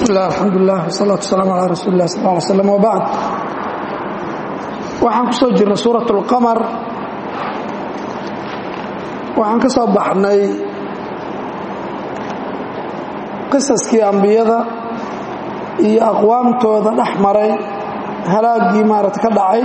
bismilah alxamdulilah wsalaatu wasalaamu calaa rasuuli lah sal ly slam wbacd waxaan ku soo jirnay suurat اlqamar waxaan ka soo baxnay qisaskii ambiyada iyo aqwaamtooda dhex maray halaaggii maarata ka dhacay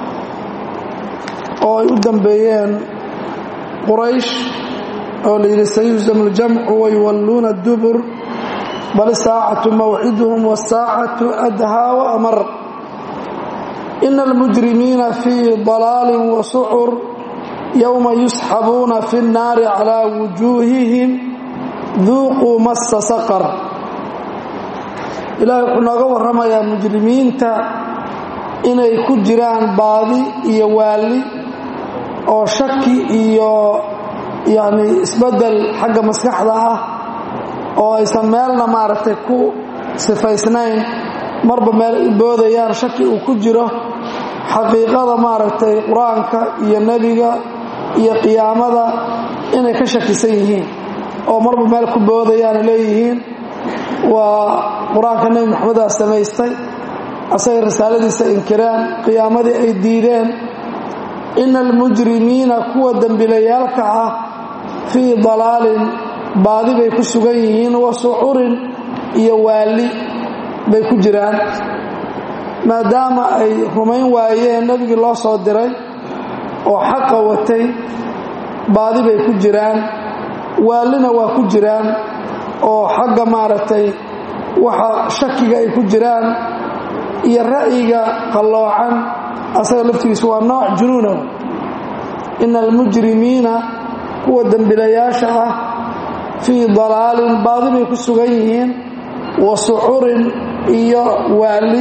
oo ay u dambeeyeen quraysh oo la yidhi sayuhzamu اljamcu wayuwalluuna اdubur bal saacatu mawciduhum wاsaacatu adhaa waamar ina almujrimiina fii dalaalin wasucur yowma yusxabuuna fi اnnaari calaa wujuuhihim duuquu massa saqar ilaahay wuxuu nooga warramayaa mujrimiinta inay ku jiraan baadi iyo waalli oo shaki iyo yacni isbeddel xagga maskaxda ah oo aysan meelna maaragtay ku sifaysnayn marba meel boodayaan shaki uu ku jiro xaqiiqada maaragtay qur-aanka iyo nebiga iyo qiyaamada inay ka shakisan yihiin oo marba meel ku boodayaan leeyihiin waa qur-aanka nebi maxamedaa samaystay asagay risaaladiisa inkireen qiyaamadii ay diideen ina almujrimiina kuwa dembilayaalka ah fii dalaalin baadi bay ku sugan yihiin wa sucurin iyo waalli bay ku jiraan maadaama ay rumayn waayeen nebigii loo soo diray oo xaqa watay baadi bay ku jiraan waallina waa ku jiraan oo xagga maaragtay waxa shakiga ay ku jiraan iyo ra'yiga qalloocan asaga laftigiisu waa nooc junuuna ina almujrimiina kuwa dembilayaasha ah fii dalaalin baadi bay ku sugan yihiin wa sucurin iyo waalli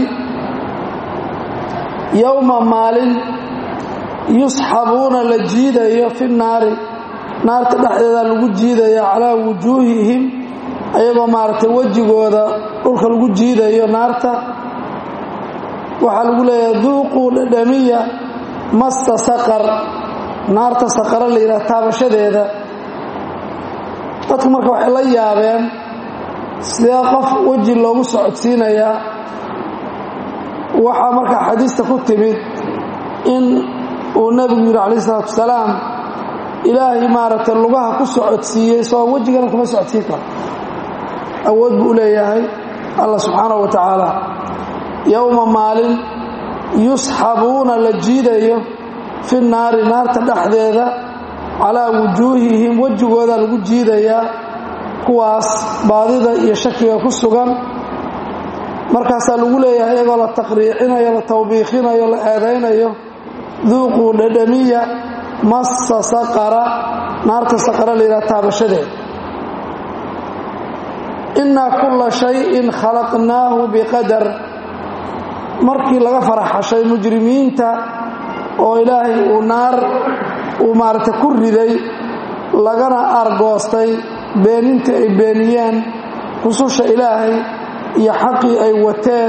yowma maalin yusxabuuna la jiidayo fi naari naarta dhexdeeda lagu jiidaya calaa wujuuhihim ayagoo maaragtay wejigooda dhulka lagu jiidayo naarta waxaa lagu leeyahay duuquu dhadhamiya masta saqar naarta saqara la yidhaha taabashadeeda dadku marka waxay la yaabeen sidee qof weji loogu socodsiinayaa waxaa marka xadiista ku timid in uu nebigu yidhi calayh isalaatu wasalaam ilaahay maaragtay lugaha ku socodsiiyey soo wejigana kuma socodsiin karo awood buu u leeyahay allah subxaanahu wa tacaala yowma maalin yusxabuuna la jiidayo fi naari naarta dhexdeeda calaa wujuuhihim wejigooda lagu jiidayaa kuwaas baadida iyo shakiga ku sugan markaasaa lagu leeyahay iyagoo la taqriicinayo la tawbiikhinayo la eedaynayo duuquu dhadhamiya massa saqara naarta saqara layidhaha taabashadeed innaa kulla shayin khalaqnaahu biqadar markii laga faraxashay mujrimiinta oo ilaahay uu naar uu maaragtay ku riday lagana argoostay beenintii ay beeniyeen rususha ilaahay iyo xaqii ay wateen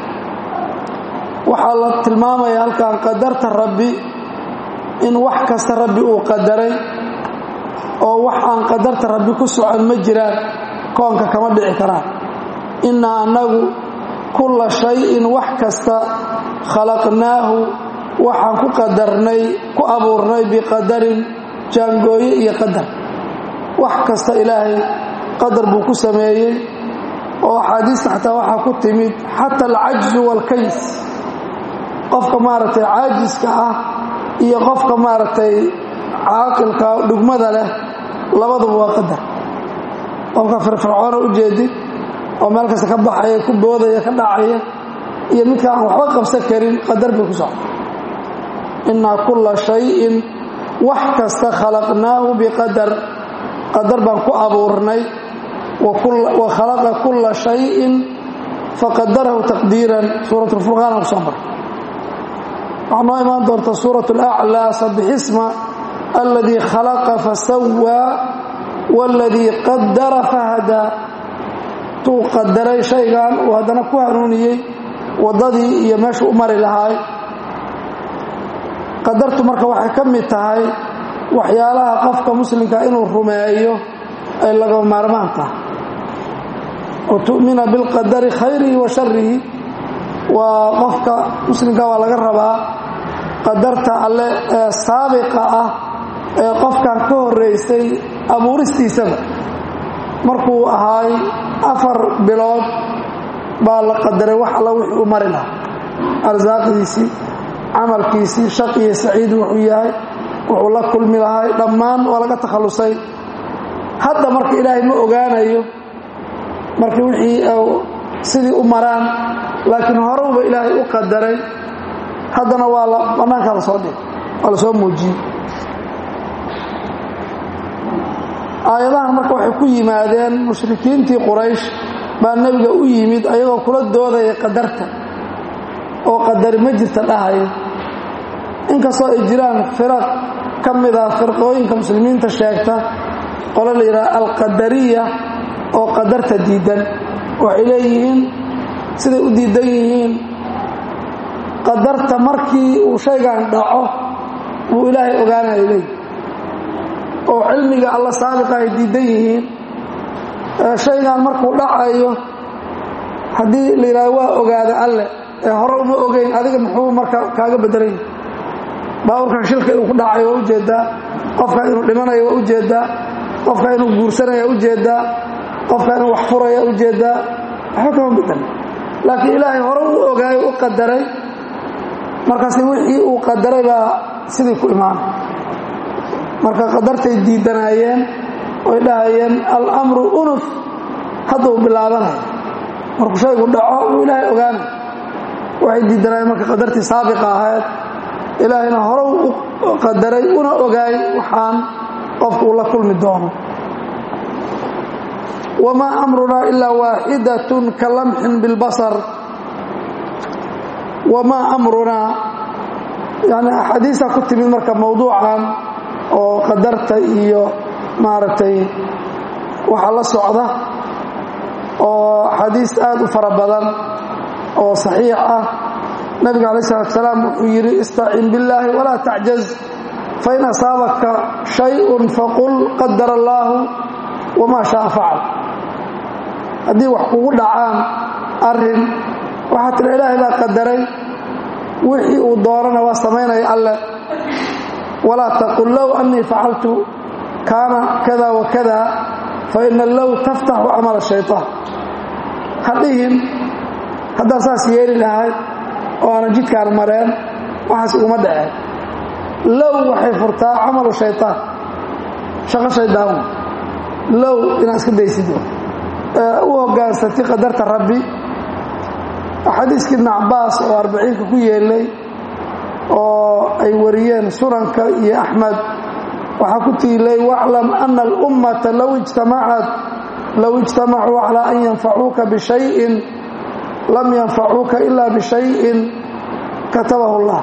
waxaa la tilmaamaya halkan qadarta rabbi in wax kasta rabbi uu qadaray oo wax aan qadarta rabbi ku socon ma jiraan koonka kama dhici karaan innaa annagu kulla shayin wax kasta khalaqnaahu waxaan ku qadarnay ku abuurnay biqadarin jaangooye iyo qadar wax kasta ilaahay qadar buu ku sameeyey oo axaadiista xataa waxaa ku timid xata alcajzu waalkays qofka maaragtay caajiska ah iyo qofka maaragtay caaqilka dhugmada leh labaduba waa qadar qofka firfircoona u jeedid oo meel kasta ka baxaya ku boodaya ka dhacaya iyo midka aan waxba qabsan karin qadar bay ku socda innaa kulla shayin wax kasta khalaqnaahu biqadar qadar baan ku abuurnay wa khalaqa kulla shayin faqadarahu taqdiiran suurat lfurqaan ku soo maray waxaa noo imaan doonta suurat alaclaa sabixisma alladii khalaqa fasawaa waladii qadara fahadaa tuu qadaray shaygan uu haddana ku hanuuniyey waddadii iyo meeshuu u mari lahaay qadartu marka waxay ka mid tahay waxyaalaha qofka muslimka inuu rumeeyo ay lagama maarmaan tahay wa tu'mina bilqadari khayrihi wa sharihi waa qofka muslimka waa laga rabaa qadarta alle ee saabiqa ah ee qofkan ka horeysay abuuristiisaba markuu ahaay afar bilood baa la qadaray wax alla wixii u mari lahaa arsaaqdiisii camalkiisii shaqiyo saciid wuxuu yahay wuxuu la kulmi lahay dhammaan waa laga takhallusay hadda marka ilaahay ma ogaanayo marka wixii sidii u maraan laakiin horewba ilaahay u qadaray haddana waa la bannaankaa la soo dhig waa la soo muujiyey aayadahan marka waxay ku yimaadeen mushrikiintii quraysh baa nebiga u yimid ayagoo kula doodaya qadarta oo qadari ma jirta dhahaya inkastoo ay jiraan firaq ka mid ah firqooyinka muslimiinta sheegta qolo la yidhaha alqadariya oo qadarta diidan waxay leeyihiin siday u diidan yihiin qadarta markii uu shaygan dhaco buu ilaahay ogaanaya leeyihi oo cilmiga alla saabiqa ay diidan yihiin shaygan markuu dhacayo haddii la yidhahdo waa ogaada alle ee hore uma ogeyn adiga muxuu marka kaaga bedelanya baaburkan shilka inuu ku dhacayo waa ujeedaa qofka inuu dhimanayo waa ujeedaa qofka inuu guursanaya ujeedaa qofka inuu wax furaya ujeedaa waxba kama bedelin laakiin ilaahay hore u ogaayo u qadaray markaas wixii uu qadaray baa sidii ku imaanay marka qadartay diidanaayeen oy dhahayeen alamru unuf hadduu bilaabanaya markuu shaygu dhaco uu ilaahay ogaanay waxay diidanaayeen marka qadartii saabiqa ahayd ilaahayna hore u qadaray una ogaay waxaan qofku uu la kulmi doono wamaa amrunaa ilaa waaxidatun ka lamxin bilbasar wamaa amrunaa yani axaadiisa ku timid marka mawduucan oo qadarta iyo maaragtay waxa la socda oo xadiis aad u fara badan oo saxiix ah nabiga alay salatu salaam wuxuu yidhi istacin billaahi walaa tacjaz fain asaabaka shayun faqul qadara allaahu wamaa shaa facal haddii wax kugu dhacaan arin waxaa tira ilaahay baa qadaray wixii uu doonana waa samaynaya alleh walaa taqul low annii facaltu kaana kada wa kada faina low taftaxu camal shayطaan ha dhihin haddaan saas yeeli lahayd oo aanan jidkaan mareen waxaas iguma dhaceen low waxay furtaa camalu shayطaan shaqo shaydaan low inaad iska daysid u hogaansatay qadarta rabbi xadiiskii ibn cabaas oo arbaciinka ku yeelay oo ay wariyeen sunanka iyo axmed waxaa ku tiilay waclam ana alummata low ijtamacat low ijtamacuu calaa an yanfacuuka bishayin lam yanfacuuka ila bishayin katabahu llah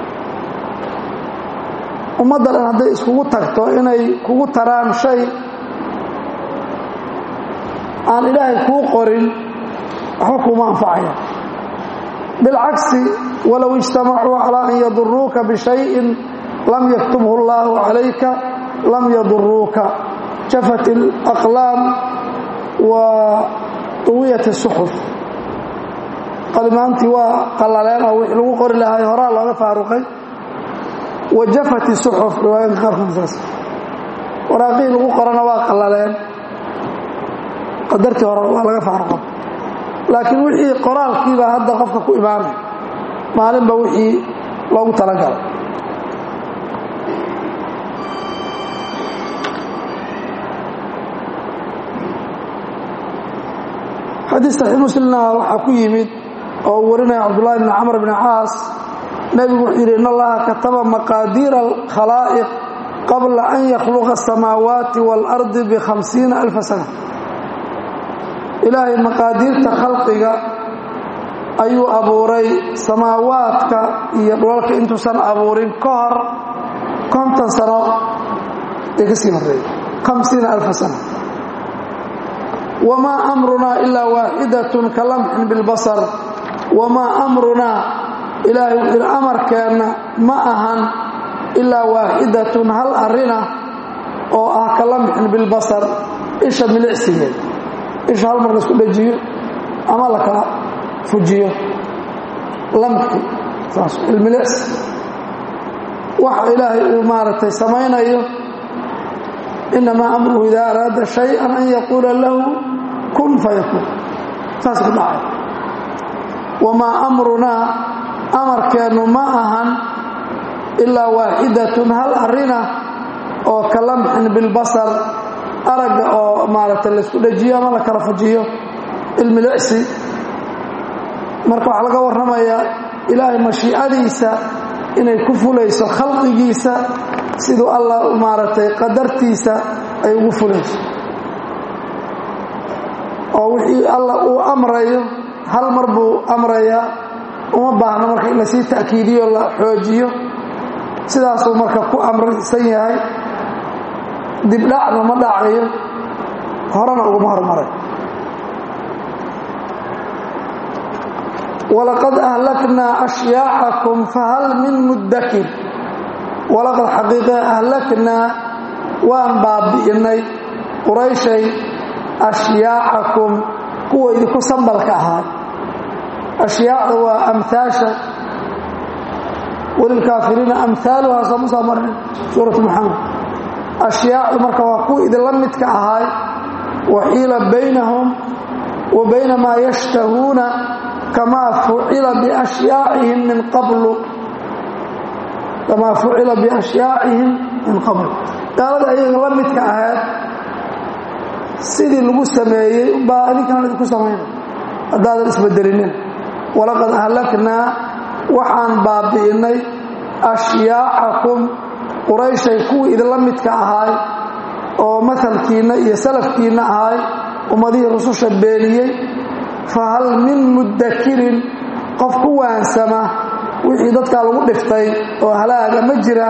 ummadda dhan hadday iskugu tagto inay kugu taraan shay aan ilaahay kuu qorin waxba kuuma anfacaya bilcagsi walow ijtamacuu calaa an yaduruuka bishayin lam yaktubhu اllahu calayka lam yaduruuka jafat اlaqlaam wa duwiyat الsuxuf qalimaantii waa qallaleen oo wixii lagu qori lahay horaa looga faaruqay wa jafat الsuxuf riwaayadka qaarkoodsaas waraaqihii lagu qorana waa qallaleen qadartii hore waa laga faaruqa laakiin wixii qoraalkiibaa hadda qofka ku imaanay maalinba wixii loogu talagalay xadiis saxiix muslimna waxaa ku yimid oo uu warinaya cabdullahi bni camr bni caas nebigu wuxuu yidhi in allaha kataba maqaadiira alkhalaa'iq qabla an yakhluqa asamaawaati waalardi bikhamsiina alfa sana ilaahay maqaadiirta khalqiga ayuu abuuray samaawaadka iyo dhulalka intuusan abuurin ka hor konton sano ee ka sii horreeyey hamsiina alfa sana wamaa amrunaa ilaa waaxidatun ka lamxin bilbasar wamaa amrunaa ilaahay wuxuu yidhi amarkeenna ma ahan ilaa waaxidatun hal arrinah oo ah ka lamxin bilbasar isha milicsigeed isha hal mar laisku dhajiyo ama la kala fujiyo lamki saas ilmilecs waxa ilaahay uu maaragtay samaynayo inamaa amruhu idaa araada shay-an an yaquula lahu kun fayakuun saas ku dhacay wamaa amrunaa amarkeennu ma ahan ilaa waaxidatun hal arina oo ka lamxin bilbasar aragga oo maaragtay laisku dhajiyo ama la kala fujiyo ilmilicsi marka waxaa laga warramayaa ilaahay mashiicadiisa inay ku fulayso khalqigiisa siduu allah maaragtay qadartiisa ay ugu fulayso oo wixii allah uu amrayo hal mar buu amrayaa uma baahno marka in lasii ta'kiidiyo la xoojiyo sidaasuu marka ku amraysan yahay dibdhacna ma dhacayo horena uguma hormaray walaqad ahlaknaa ashyaacakum fahal min muddakir walaqad xaqiiqe ahlaknaa waan baabi'inay qurayshay ashyaacakum kuwa idinku sambalka ahaa ashyaacda waa amhaasha walilkaafiriina amhaaluhaa soo musoo marnin suuratu muxamed ashyaacdu marka waa kuwa idinla midka ahaay waxiila baynahum wa bayna maa yashtahuuna kamaa fucila biashyaacihim min qablu kamaa fucila biashyaacihim min qabl gaalada ayaga la midka ahayd sidii lagu sameeyey umbaa adinkana idinku samayna haddaadan isbedelinin walaqad ahlaknaa waxaan baabi'inay ashyaacakum qurayshay kuwii idinla midka ahaay oo mahalkiinna iyo salafkiinna ahaay ummadihii rususha beeniyey fa hal min muddakirin qof ku waansama wixii dadkaa lagu dhiftay oo halaaga ma jira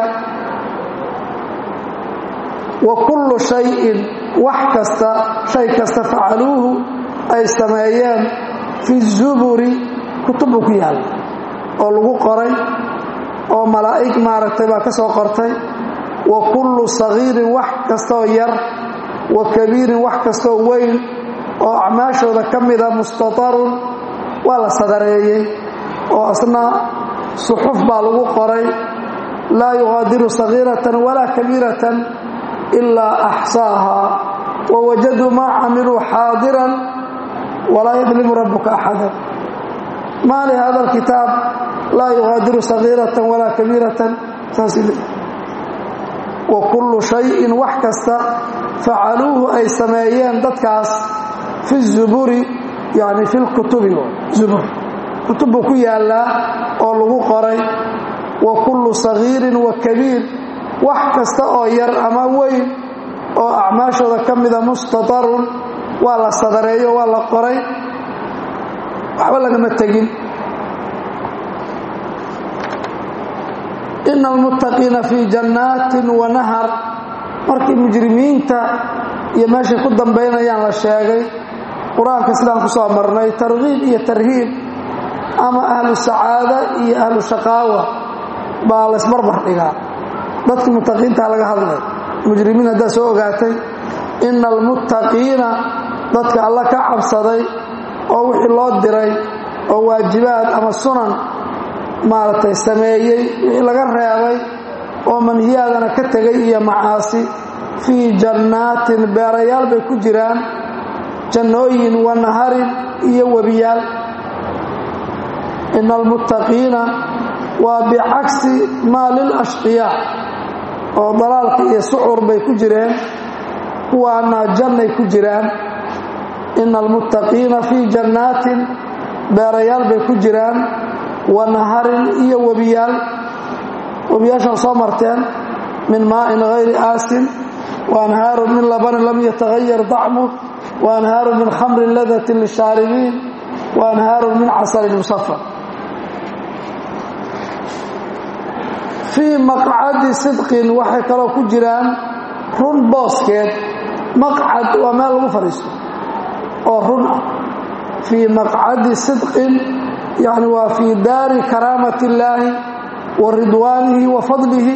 wa kullu shayin wax kasta shay kasta facaluuhu ay sameeyeen fi zuburi kutubbuu ku yaalla oo lagu qoray oo malaa'ig maaragtay baa ka soo qortay wa kullu sagiirin wax kastooo yar wa kabiirin wax kastoo weyn oo acmaashooda ka mida mustatarun waa la sadareeyey oo asna suxuf baa lagu qoray laa yuqaadiru sagiiratan walaa kabiiratan ilaa axsaahaa wa wajaduu maa camiluu xaadiran walaa yadlimu rabbuka axadan maa lihada alkitaab laa yuqaadiru sagiiratan walaa kabiiratan saasl wa kullu shayin wax kasta facaluuhu ay sameeyeen dadkaas fi zuburi yani fi lkutubi zubur kutub buu ku yaallaa oo lagu qoray wa kullu sagiirin wa kabiir wax kasta oo yar ama weyn oo acmaashooda ka mida mustatarun waa la sadareeyo waa la qoray waxba lagama tegin ina almuttaqiina fii jannaatin wa nahar markii mujrimiinta iyo meeshay ku dambaynayaan la sheegay qur-aanka sidaan ku soo marnay tarkiib iyo tarhiib ama ahlu sacaada iyo ahlu shaqaawa baa laysbarbar dhigaa dadkii muttaqiintaa laga hadlay mujrimiin haddaa soo ogaatay ina almuttaqiina dadka alla ka cabsaday oo wixii loo diray oo waajibaad ama sunan maaragtay sameeyey wixii laga reebay oo manhiyaadana ka tegay iyo macaasi fii jannaatin beerayaal bay ku jiraan jannooyin wa naharin iyo webiyaal ina almuttaqiina waa bicagsi maa lilashqiyaa oo dalaalka iyo sucur bay ku jireen kuwaana jannay ku jiraan ina almuttaqiina fii jannaatin beerayaal bay ku jiraan wa naharin iyo webiyaal webiyaashaan soo marteen min maa'in hayri aasin wa anhaarun min labanin lam yatahayar dacmu wa anhaarun min khamrin ladatin lishaaribiin wa anhaarun min casalin musafar fii maqcadi sidqin waxay kaloo ku jiraan run booskeed maqcad waa meel lagu fadhiisto oo run ah fii maqcadi sidqin yani waa fii daari karaamati illaahi wa ridwaanihi wa fadlihi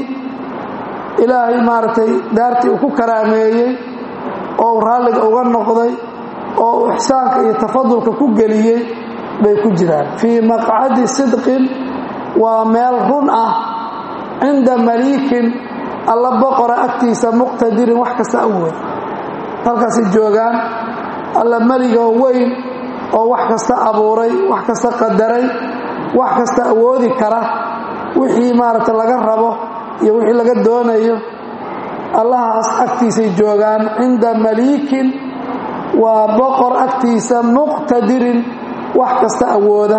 ilaahay maaragtay daartii uu ku karaameeyey oo uu raalliga uga noqday oo uu ixsaanka iyo tafadulka ku geliyey bay ku jiraan fii maqcadi sidqin waa meel run ah cinda maliikin alla boqora agtiisa muqtadirin wax kasta awood halkaasay joogaan alla meligoo weyn oo wax kasta abuuray wax kasta qadaray wax kasta awoodi kara wixii maaragta laga rabo iyo wixii laga doonayo allahaas agtiisay joogaan cinda maliikin waa boqor agtiisa muqtadirin wax kasta awooda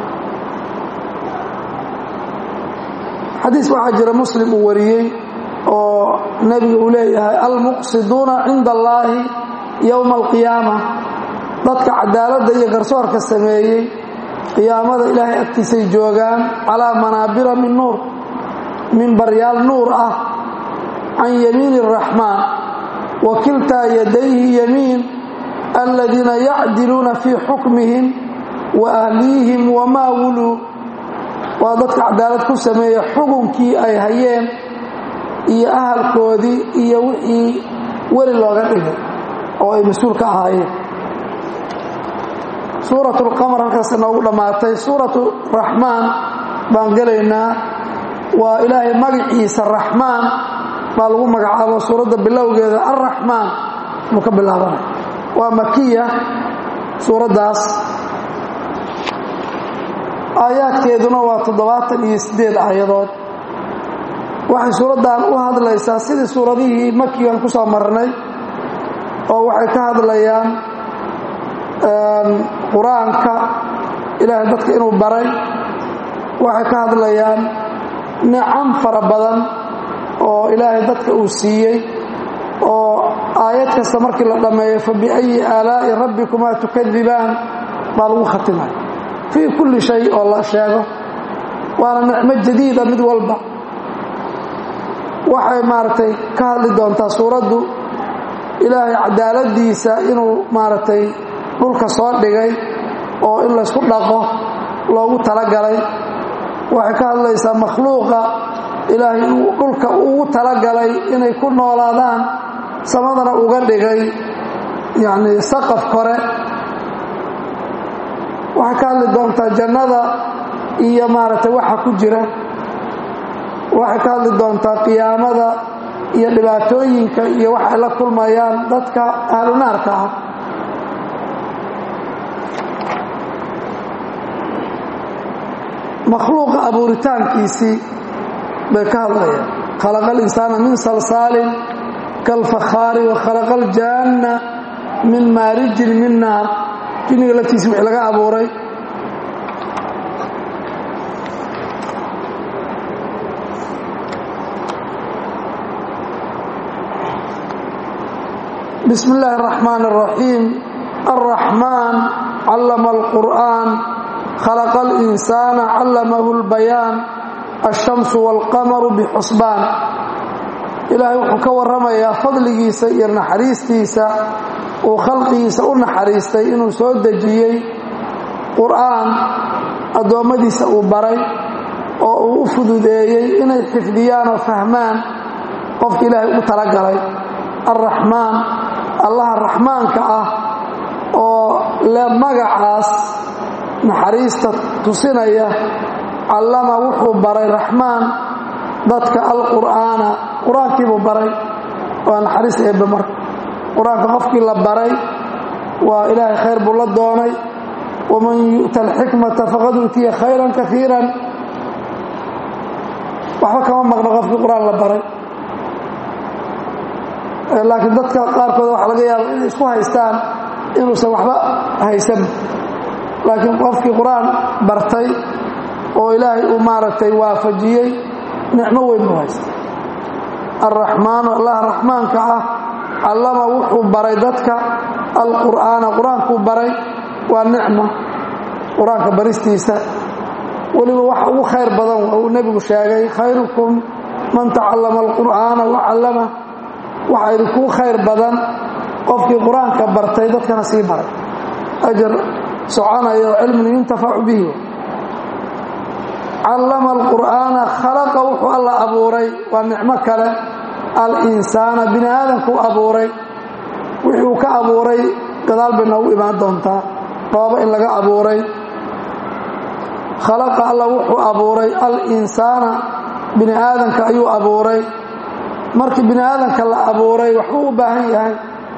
xadiis waxaa jira muslim uu wariyey oo nebiga uu leeyahay almuqsiduuna cinda allaahi yowma alqiyaama dadka cadaaladda iyo garsoorka sameeyey qiyaamada ilaahay agtiisay joogaan calaa manaabira min nuur minbaryaal nuur ah can yamiini araxmaan wa kiltaa yadayhi yamiin aladiina yacdiluuna fii xukmihim wa ahliyihim wamaa wuluu waa dadka cadaalad ku sameeya xukunkii ay hayeen iyo ahalkoodii iyo wixii weli looga dhigay oo ay mas-uul ka ahaayeen suurat lqamar halkaas noogu dhammaatay suuratu raxmaan baan gelaynaa waa ilaahay magaciisa raxmaan baa lagu magacaabo suuradda bilowgeeda alraxmaan buu ka bilaabanay waa makiya suuraddaas aayaadkeeduna waa toddobaatan iyo siddeed aayadood waxay suuraddan u hadlaysaa sidii suuradihii makigan ku soo marnay oo waxay ka hadlayaan qur-aanka ilaahay dadka inuu baray waxay ka hadlayaan nicam fara badan oo ilaahay dadka uu siiyey oo aayad kasta markii la dhammeeyo fa biayi aalaa'i rabbikumaa tukadibaan baa lagu khatimay fii kulli shay oo la sheego waana nicmo jadiida mid walba waxay maaragtay ka hadli doontaa suuraddu ilaahay cadaaladiisa inuu maaragtay dhulka soo dhigay oo in laysku dhaqo loogu talagalay waxay ka hadlaysaa makhluuqa ilaahay uu dhulka ugu talagalay inay ku noolaadaan samadana uga dhigay yacni saqaf kore waxay ka hadli doontaa jannada iyo maaragtay waxa ku jira waxay ka hadli doontaa qiyaamada iyo dhibaatooyinka iyo wax ay la kulmayaan dadka ahlunaarka ah makhluuqa abuuritaankiisii bay ka hadlayaan khalaqa alinsaana min salsaalin kalfakhaari wa khalaqa aljaanna min maarijin min naar jinniga laftiisi wixii laga abuuray bismi illaahi araxmaan araxiim alraxmaan callama alqur'aan khalaqa alinsaana callamahu lbayaan alshamsu waalqamaru bixusbaan ilaahay wuxuu ka warramayaa fadligiisa iyo naxariistiisa uu khalqigiisa u naxariistay inuu soo dejiyey qur'aan addoommadiisa uu baray oo uu u fududeeyey inay xifdiyaan oo fahmaan qofka ilaahay ugu talagalay alraxmaan allaha raxmaanka ah oo le magacaas naxariista tusinaya callama wuxuu baray raxmaan dadka alqur'aana qur-aankiibuu baray waa naxariis eebbe marka qur-aanka qofkii la baray waa ilaahay khayr buu la doonay waman yu'ta alxikmata faqad uutiya khayran kaiiran waxba kama maqno qofkii qur-aan la baray laakiin dadka qaarkood waxaa laga yaaba inay isku haystaan inuusan waxba haysan laakiin qofkii qur-aan bartay oo ilaahay uu maaragtay waafajiyey nicmo weyn buu haysta alraxmaanu allah raxmaanka ah callama wuxuu baray dadka alqur'aana qur-aankuu baray waa nicmo qur-aanka baristiisa weliba waxa ugu khayr badan waa uu nebigu sheegay khayrukum man tacallama alqur'aana wa callama waxaa idinkuu khayr badan qofkii qur-aanka bartay dadkana sii baray ajar soconaya oo cilmun yuntafacu bihi callama alqur'aana khalaqa wuxuu alla abuuray waa nicmo kale alinsaana bini aadamkuu abuuray wixii uu ka abuuray gadaal bay noogu imaan doontaa dhoobo in laga abuuray khalaqa alla wuxuu abuuray al-insaana bini aadanka ayuu abuuray markii bini aadanka la abuuray waxbuu u baahan yahay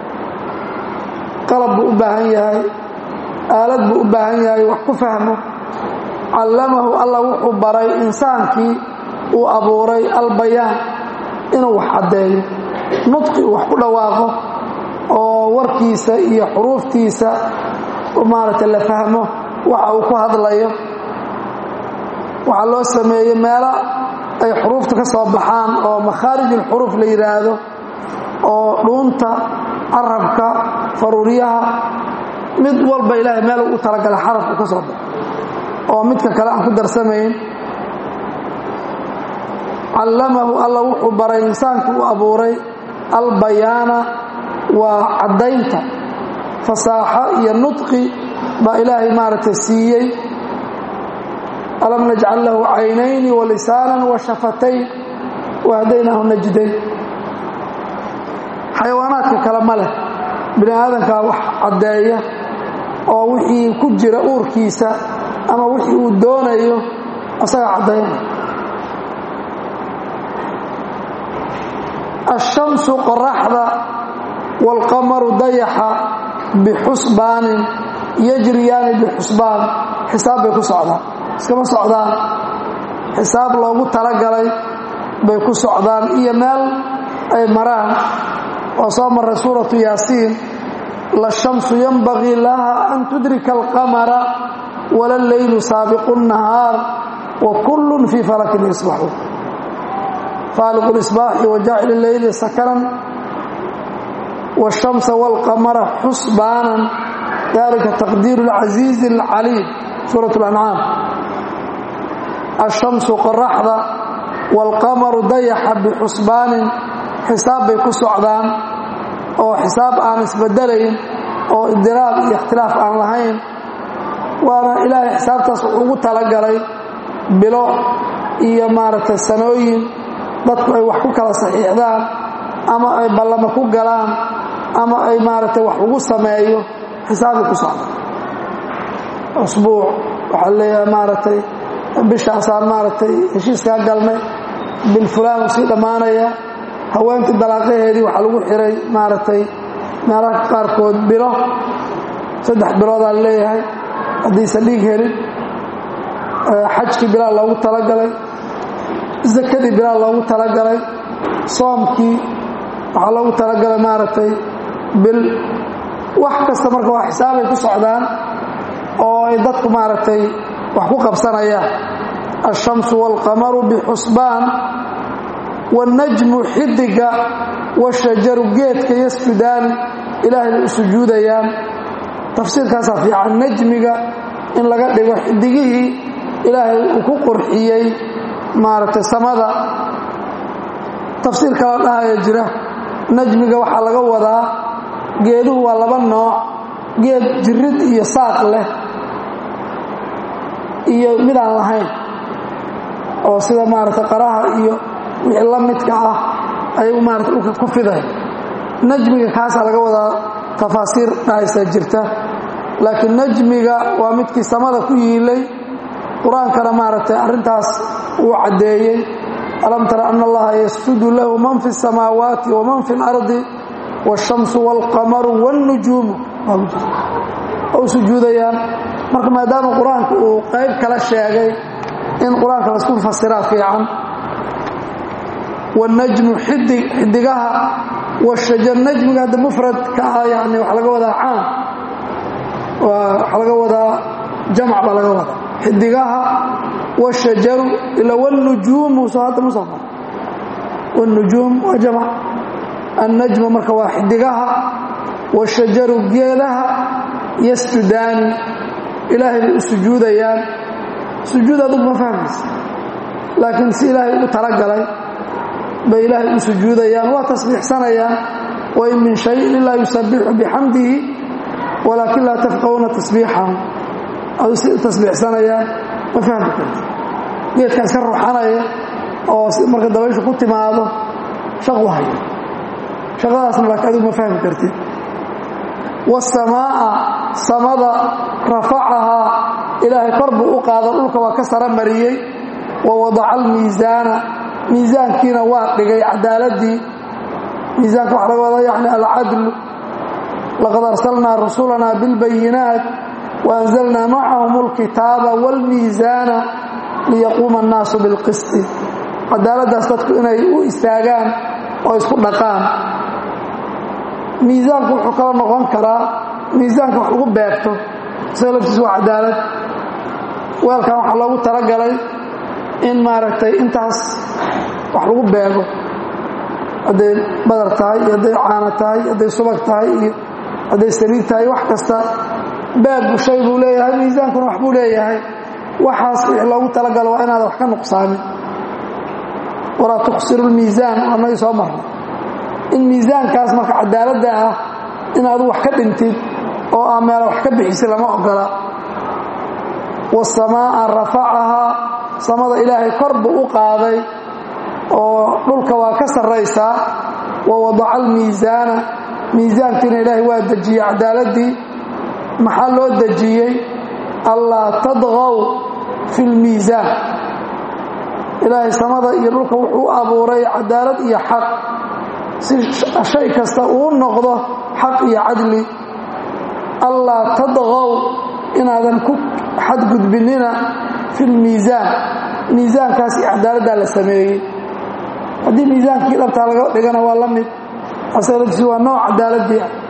qalab buu u baahan yahay aalad buu u baahan yahay wax ku fahmo callamahu alla wuxuu baray insaankii uu abuuray albayaan inuu wax caddeeyo nudqi uu wax ku dhawaaqo oo warkiisa iyo xuruuftiisa maaragtay la fahmo waxa uu ku hadlayo waxaa loo sameeyey meelo ay xuruufta ka soo baxaan oo makhaarij ulxuruuf la yidhaahdo oo dhuunta carabka faruuryaha mid walba ilaahay meel u talagalay xarafku ka soo baxo oo midka kale aan ku darsamayn callamahu alla wuxuu baray insaanku uu abuuray albayaana waa caddaynta fasaaxo iyo nudqi baa ilaahay maaragtay siiyey alam najcal lahu caynayni walisaanan wa shafatayn wahdaynahu najdayn xayawaanaadka kale ma leh bini aadankaa wax caddeeya oo wixii ku jira uurkiisa ama wixii uu doonayo asaga caddaynaya ashamsu qoraxda waalqamaru dayaxa bixusbaanin yajriyaani bixusbaan xisaab bay ku socdaan iskama socdaan xisaab loogu talagalay bay ku socdaan iyo meel ay maraan oo soo maray suuratu yaasiin lashamsu yanbagii laha an tudrika alqamara wala leylu saabiqu nahaar wa kullun fii falakin yasbaxuun faaliqu lisbaaxi wajaacil leyli sakanan wاshamsa wاlqamara xusbaanan dalika taqdiiru اlcasiizi اlcaliim suurat اlancaam ashamsu qoraxda wاlqamaru dayaxa bixusbaanin xisaab bay ku socdaan oo xisaab aan isbedelayn oo idiraab iyo ikhtilaaf aan lahayn waana ilaahay xisaabtaas wuxuu ugu talagalay bilo iyo maaragtay sanooyin dadku ay wax ku kala saxiixdaan ama ay ballamo ku galaan ama ay maaragtay wax ugu sameeyo xisaabbay ku socdaan usbuuc waxaa leeyahay maaragtay bishaasaan maaragtay heshiiskaa galnay bil fulaan uu sii dhammaanaya haweenkii dalaaqaheedii waxaa lagu xiray maaragtay meelaha qaarkood bilo saddex biloodaa leeyahay haddiisan dhiig helin xajkii bilaa loogu talagalay zakadii bilaa loogu talagalay soomkii waxaa loogu talagalay maaragtay bil wax kasta marka waa xisaabay ku socdaan oo ay dadku maaragtay wax ku qabsanayaan alshamsu waalqamaru bixusbaan wاnnajmu xidiga washajaru geedka yasjudaani ilaahay bay u sujuudayaan tafsiirkaasaa fiican najmiga in laga dhigo xidigihii ilaahay uu ku qurxiyey maaragtay samada tafsiir kala dhahaya jira najmiga waxaa laga wadaa geeduhu waa laba nooc geed jirid iyo saaq leh iyo midaan lahayn oo sida maaragtay qaraha iyo wixii la midka ah ayagu maarata dhulka ku fiday najmiga kaasaa laga wadaa tafaasiir dhahaysaa jirta laakiin najmiga waa midkii samada ku yiilay qur-aankana maaragtay arrintaas uu caddeeyey alam tara ana allaha yasjudu lahu man fi الsamaawaati waman fi اlardi wاshamsu wاlqamaru wاlnujuumu u sujuudayaan marka maadaama qur-aanka uu qayb kala sheegay in qur-aanka laisku fasiraa fiican wاnajmu xidigaha wاshajar najmiga hadda mufradka ah yani waxaa laga wadaa caam waxaa laga wadaa jamc baa laga wadaa xidigaha wاshajaru ila wاlnujuumu soo hadda ma soo mar wاlnujuum waa jamc annajmu marka waa xidigaha wاshajaru geedaha yasjudaani ilaahay bay u sujuudayaan sujuud adugu ma fahmaysa laakiin si ilaahay ugu talagalay bay ilaahay u sujuudayaan waa tasbiixsanayaan wain min shayin ilaa yusabixu bixamdihi walaakin laa tafqahuna tasbiixahum adu si u tasbiixsanayaan ma fahmi karti geedkan iska ruxanaya oo marka dabayshu ku timaado shaqu haya shaqadaasna laakiin adigu ma fahmi kartid wasamaa'a samada rafacahaa ilaahay kor buu u qaado dhulka waa ka sara mariyey wa wadaca almiisaana miisaankiina waa dhigay cadaaladii miisaanka waxa laga wadaa yani alcadlu laqad arsalnaa rusulanaa bilbayinaat waanzalnaa macahum alkitaaba wاlmiisaana liyaquuma annaasu bilqisti cadaaladdaas dadku inay u istaagaan oo isku dhaqaan miisaanku wuxuu kala noqon karaa miisaanka wax lagu beegto isaga laftiis waa cadaalad weelkan waxaa loogu talagalay in maaragtay intaas wax lagu beego hadday badar tahay iyo hadday caano tahay hadday subag tahay iyo hadday saliid tahay wax kasta beegbu shay buu leeyahay miisaankuna wax buu leeyahay waxaas wixii loogu talagalo waa inaada wax ka nuqsaamin walaa tuqsiru lmiisaan anagii soo marnay in miisaankaas marka cadaaladda ah inaadu wax ka dhintid oo aa meela wax ka bixisi lama ogola wasamaa'a rafacahaa samada ilaahay kor buu u qaaday oo dhulka waa ka sarraysaa wa wadaca almiisaana miisaankiina ilaahay waa dejiyey cadaaladii maxaa loo dejiyey allaa tadqow fi lmiisaan ilaahay samada iyo dhulka wuxuu abuuray cadaalad iyo xaq si shay kasta uu noqdo xaq iyo cadli allaa tadqow inaadan ku xadgudbinina fi lmiisaan miisaankaas iyo cadaaladdaa la sameeyey haddii miisaankii dhabtaa laga dhigana waa la mid asalatiis waa nooc cadaaladii ah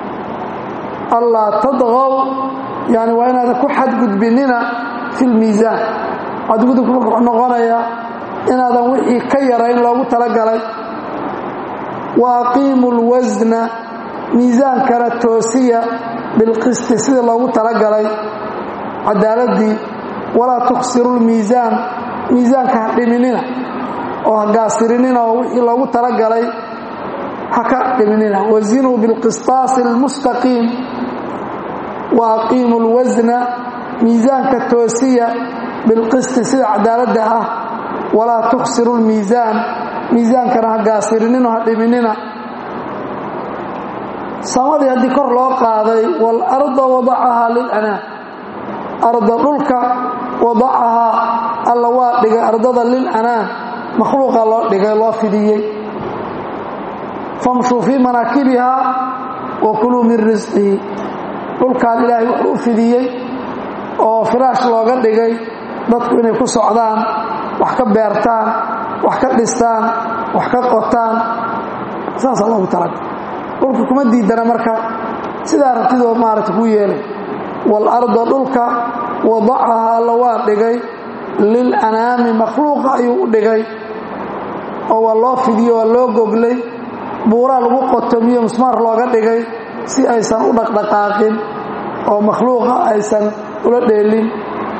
allaa tadqow yani waa inaadan ku xadgudbinina fi lmiisaan xadgudubku marka wuxuu noqonayaa inaadan wixii ka yarayn loogu talagalay wa aqiimu lwasna miisaankana toosiya bilqisti sida loogu talagalay cadaaladii walaa tuksiru lmiisaan miisaanka ha dhiminina oo ha gaasirinina oo wixii loogu talagalay ha ka dhiminina wazinuu bilqistaasi almustaqiim wa aqiimu lwasna miisaanka toosiya bilqisti sida cadaaladda ah walaa tuksiru lmiisaan miisaankana ha gaasirinino ha dhiminina samadii haddii kor loo qaaday waalarda wadacahaa lilanaam arda dhulka wadacahaa alla waa dhigay ardada lilanaam makhluuqa loo dhigay loo fidiyey famshuu fii manaakibihaa wa kuluu min risqihi dhulkaan ilaahay wuxuu u fidiyey oo firaash looga dhigay dadku inay ku socdaan wax ka beertaan wax ka dhistaan wax ka qotaan saasaa loogu talaga dhulka kuma diidana marka sidaa rabtidoo maaragta kuu yeelay waalarda dhulka wadacahaa alla waa dhigay lilanaami makhluuqa ayuu u dhigay oo waa loo fidiyo waa loo goglay buuraa lagu qotomiyo musmaar looga dhigay si aysan u dhaqdhaqaaqin oo makhluuqa aysan ula dheelin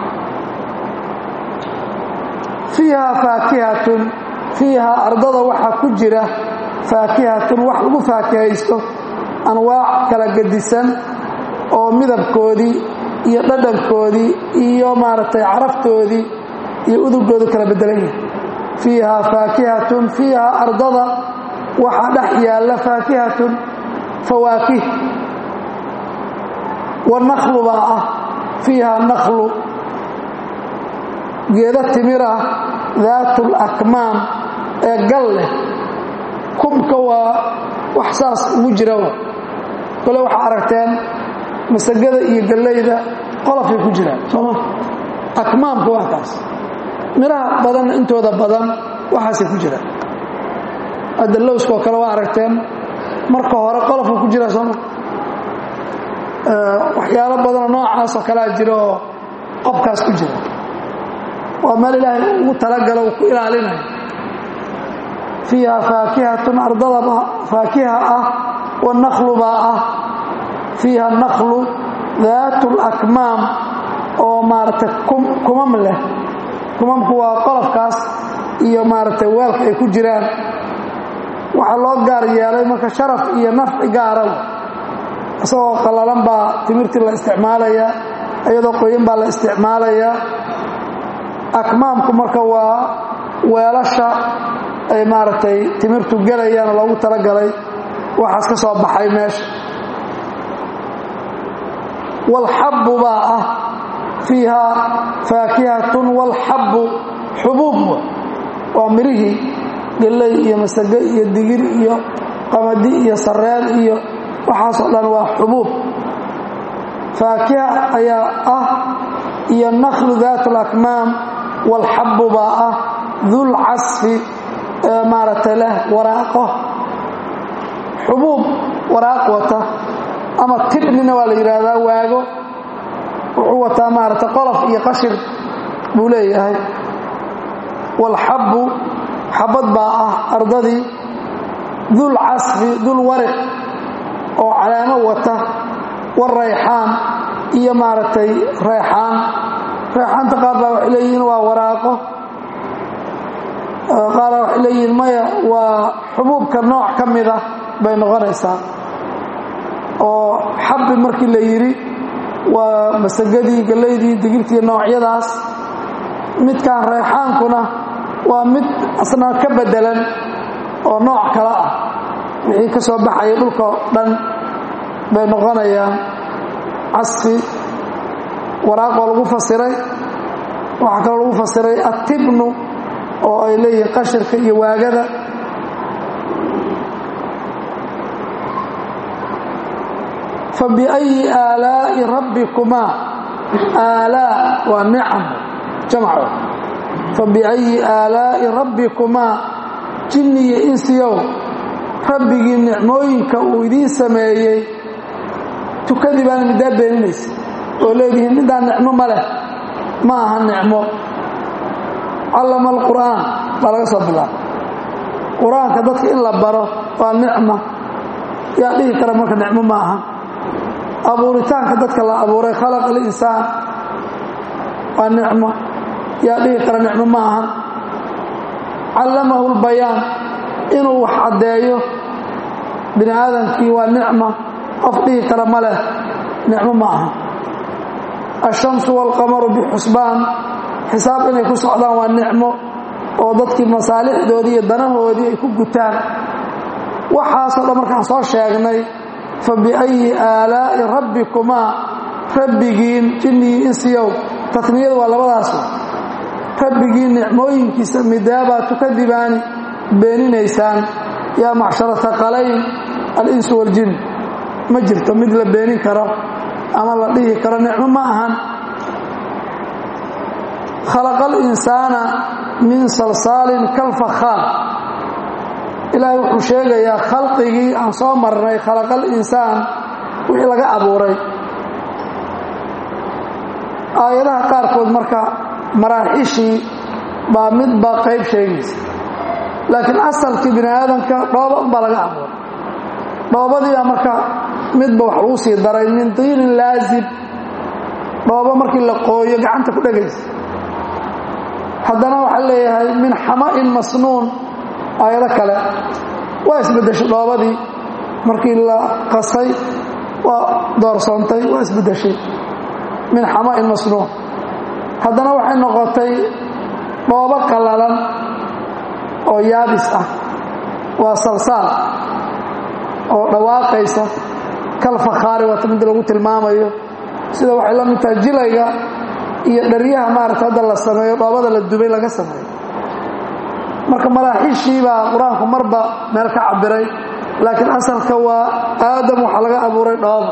fiihaa faakihatun fiihaa ardada waxaa ku jira faakihatun wax lagu faakihaysto anwaac kala gedisan oo midabkoodii iyo dhadhankoodii iyo maaragtay caraftoodii iyo udugoodu kala bedelan yahay fiihaa faakihatun fiihaa ardada waxaa dhex yaalla faakihatun fawaakih wanaklu baa ah fiihaa naklu geeda timirah daatul akmaam ee gal leh kumka waa wax saas ugu jira kole waxaa aragteen masagada iyo gallayda qolofay ku jiraan sooma akmaamka waa kaas midhaha badan intooda badan waxaasay ku jiraan hadda lowskoo kale waa aragteen marka hore qolofka ku jira sooma waxyaalo badanoo noocaasoo kalea jira oo qobkaas ku jira waa meel ilaahay ugu talagalo uu ku ilaalinayo fiiha faakihatun ardada faakiha ah wanaklu baa ah fiiha naklu daatu lakmaam oo maaragtay kumam leh kumamku waa qolofkaas iyo maaragtay weelka ay ku jiraan waxaa loo gaar yeelay marka sharaf iyo nafci gaara isagoo qallalan baa timirtii la isticmaalayaa iyadoo qoyan baa la isticmaalayaa akmaamku marka waa weelasha ay maaragtay timirtu gelayaan loogu talagalay waxaas ka soo baxay meesha waalxabbu baa ah fiihaa faakihatun waalxabbu xubuub waa mirihii galley iyo masage iyo digir iyo qamadi iyo sareen iyo waxaasoo dhan waa xubuub faakiha ayaa ah iyo naklu daat alakmaam waalxabbu baa ah dul casfi ee maaragtay leh waraaqo xubuub waraaq wata ama tibnina waa la yidhaahdaa waago wuxuu wataa maaragtay qolof iyo qashir buu leeyahay waalxabbu xabad baa ah ardadii dul casfi dul wariq oo calaamo wata warayxaan iyo maaragtay reexaan reexaanta qaar baa waxay leeyihiin waa waraaqo qaara waxay leeyihiin maya waa xubuubka nooc ka mida bay noqonaysaa oo xabbi markii la yidhi waa masagadii gallaydii digirtii noocyadaas midkaan reexaankuna waa mid asna ka bedelan oo nooc kale ah wixii ka soo baxaya dhulka dhan bay noqonayaan casfi waraaq oo lagu fasiray waxaa kaloo lagu fasiray attibnu oo ay leeyihiin qashirka iyo waagada fabiأyi aalaa'i rabbikumaa aalaa waa nicam jamco fabiأyi aalaa'i rabbikumaa jinni iyo insiyow rabbigii nicmooyinka uu idiin sameeyey tukadii baana middaa beeninaysa oo leedihiin middaa nicmo ma leh ma aha nicmo callama alqur'aan baa laga soo bilaaba qur-aanka dadka in la baro waa nicma yaa dhihi kara marka nicmo ma aha abuuritaanka dadka la abuuray khalaqa alinsaan waa nicmo yaa dhihi kara nicmo ma aha callamahu lbayaan inuu wax caddeeyo bini aadamkii waa nicma qof dhihi kara ma leh nicmo ma aha ashamsu waalqamaru bixusbaan xisaab inay ku socdaan waa nicmo oo dadkii masaalixdoodii iyo danahoodii ay ku gutaan waxaasoo dhan markaan soo sheegnay fa biayi aalaa'i rabbikumaa rabbigiin jinnigii insiyow tatniyadu waa labadaas rabbigii nicmooyinkiisa midaabaad tukadibaani beeninaysaan yaa macshara taqalayn al-insu waljin ma jirto mid la beenin karo ama la dhihi karo nicmo ma ahan khalaqa alinsaana min salsaalin kalfakhaar ilaahay wuxuu sheegayaa khalqigii aan soo marnay khalaqa alinsaan wixii laga abuuray aayadaha qaarkood marka maraaxishii baa midba qayb sheegaysa laakiin asalkii bini aadamka dhooba unbaa laga abuuray dhoobadiibaa marka midba wax lagu sii daray min tiinin laazib dhoobo markii la qooyo gacanta ku dhegaysa haddana waxaa leeyahay min xama'in masnuun aayado kale waa isbeddeshay dhoobadii markii la qasay waa doorsoontay waa isbeddeshay min xama'in masnuun haddana waxay noqotay dhoobo qallalan oo yaabis ah waa salsaal oo dhawaaqaysa kal fakhaari waata mid lagu tilmaamayo sida waxay la mid tahay jilayga iyo dharyaha maarata hadda la sameeyo dhoobada la dubay laga sameeyo marka maraaxiishii baa qur-aanku marba meel ka cabiray laakiin asalka waa aadam waxaa laga abuuray dhooba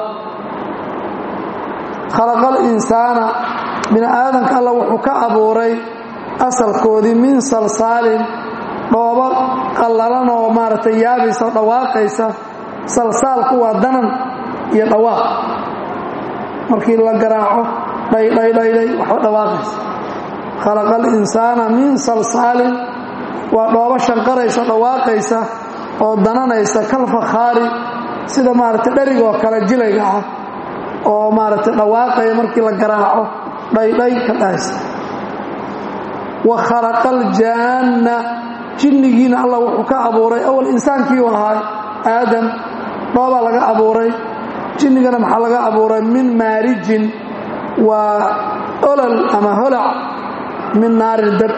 khalaqal insaana bini aadamka alla wuxuu ka abuuray asalkoodii min salsaalin dhoobo qallalan oo maaragtay yaabaysa oo dhawaaqaysa salsaalku waa danan iyo dhawaaq markii la garaaco dhaydhaydhaydhay waxba dhawaaqaysa khalaqa alinsaana min salsaalin waa dhoobo shanqaraysa dhawaaqaysa oo dananaysa kal fakhaari sida maaragtay dherigoo kale jilayga ah oo maaragtay dhawaaqaya markii la garaaco dhaydhay ka dhahaysa wa khalaqa aljaanna jinnigiina allah wuxuu ka abuuray awal insaankii u ahaa aadam dhoobaa laga abuuray jinnigana maxaa laga abuuray min maarijin waa olol ama holac min naarin dabca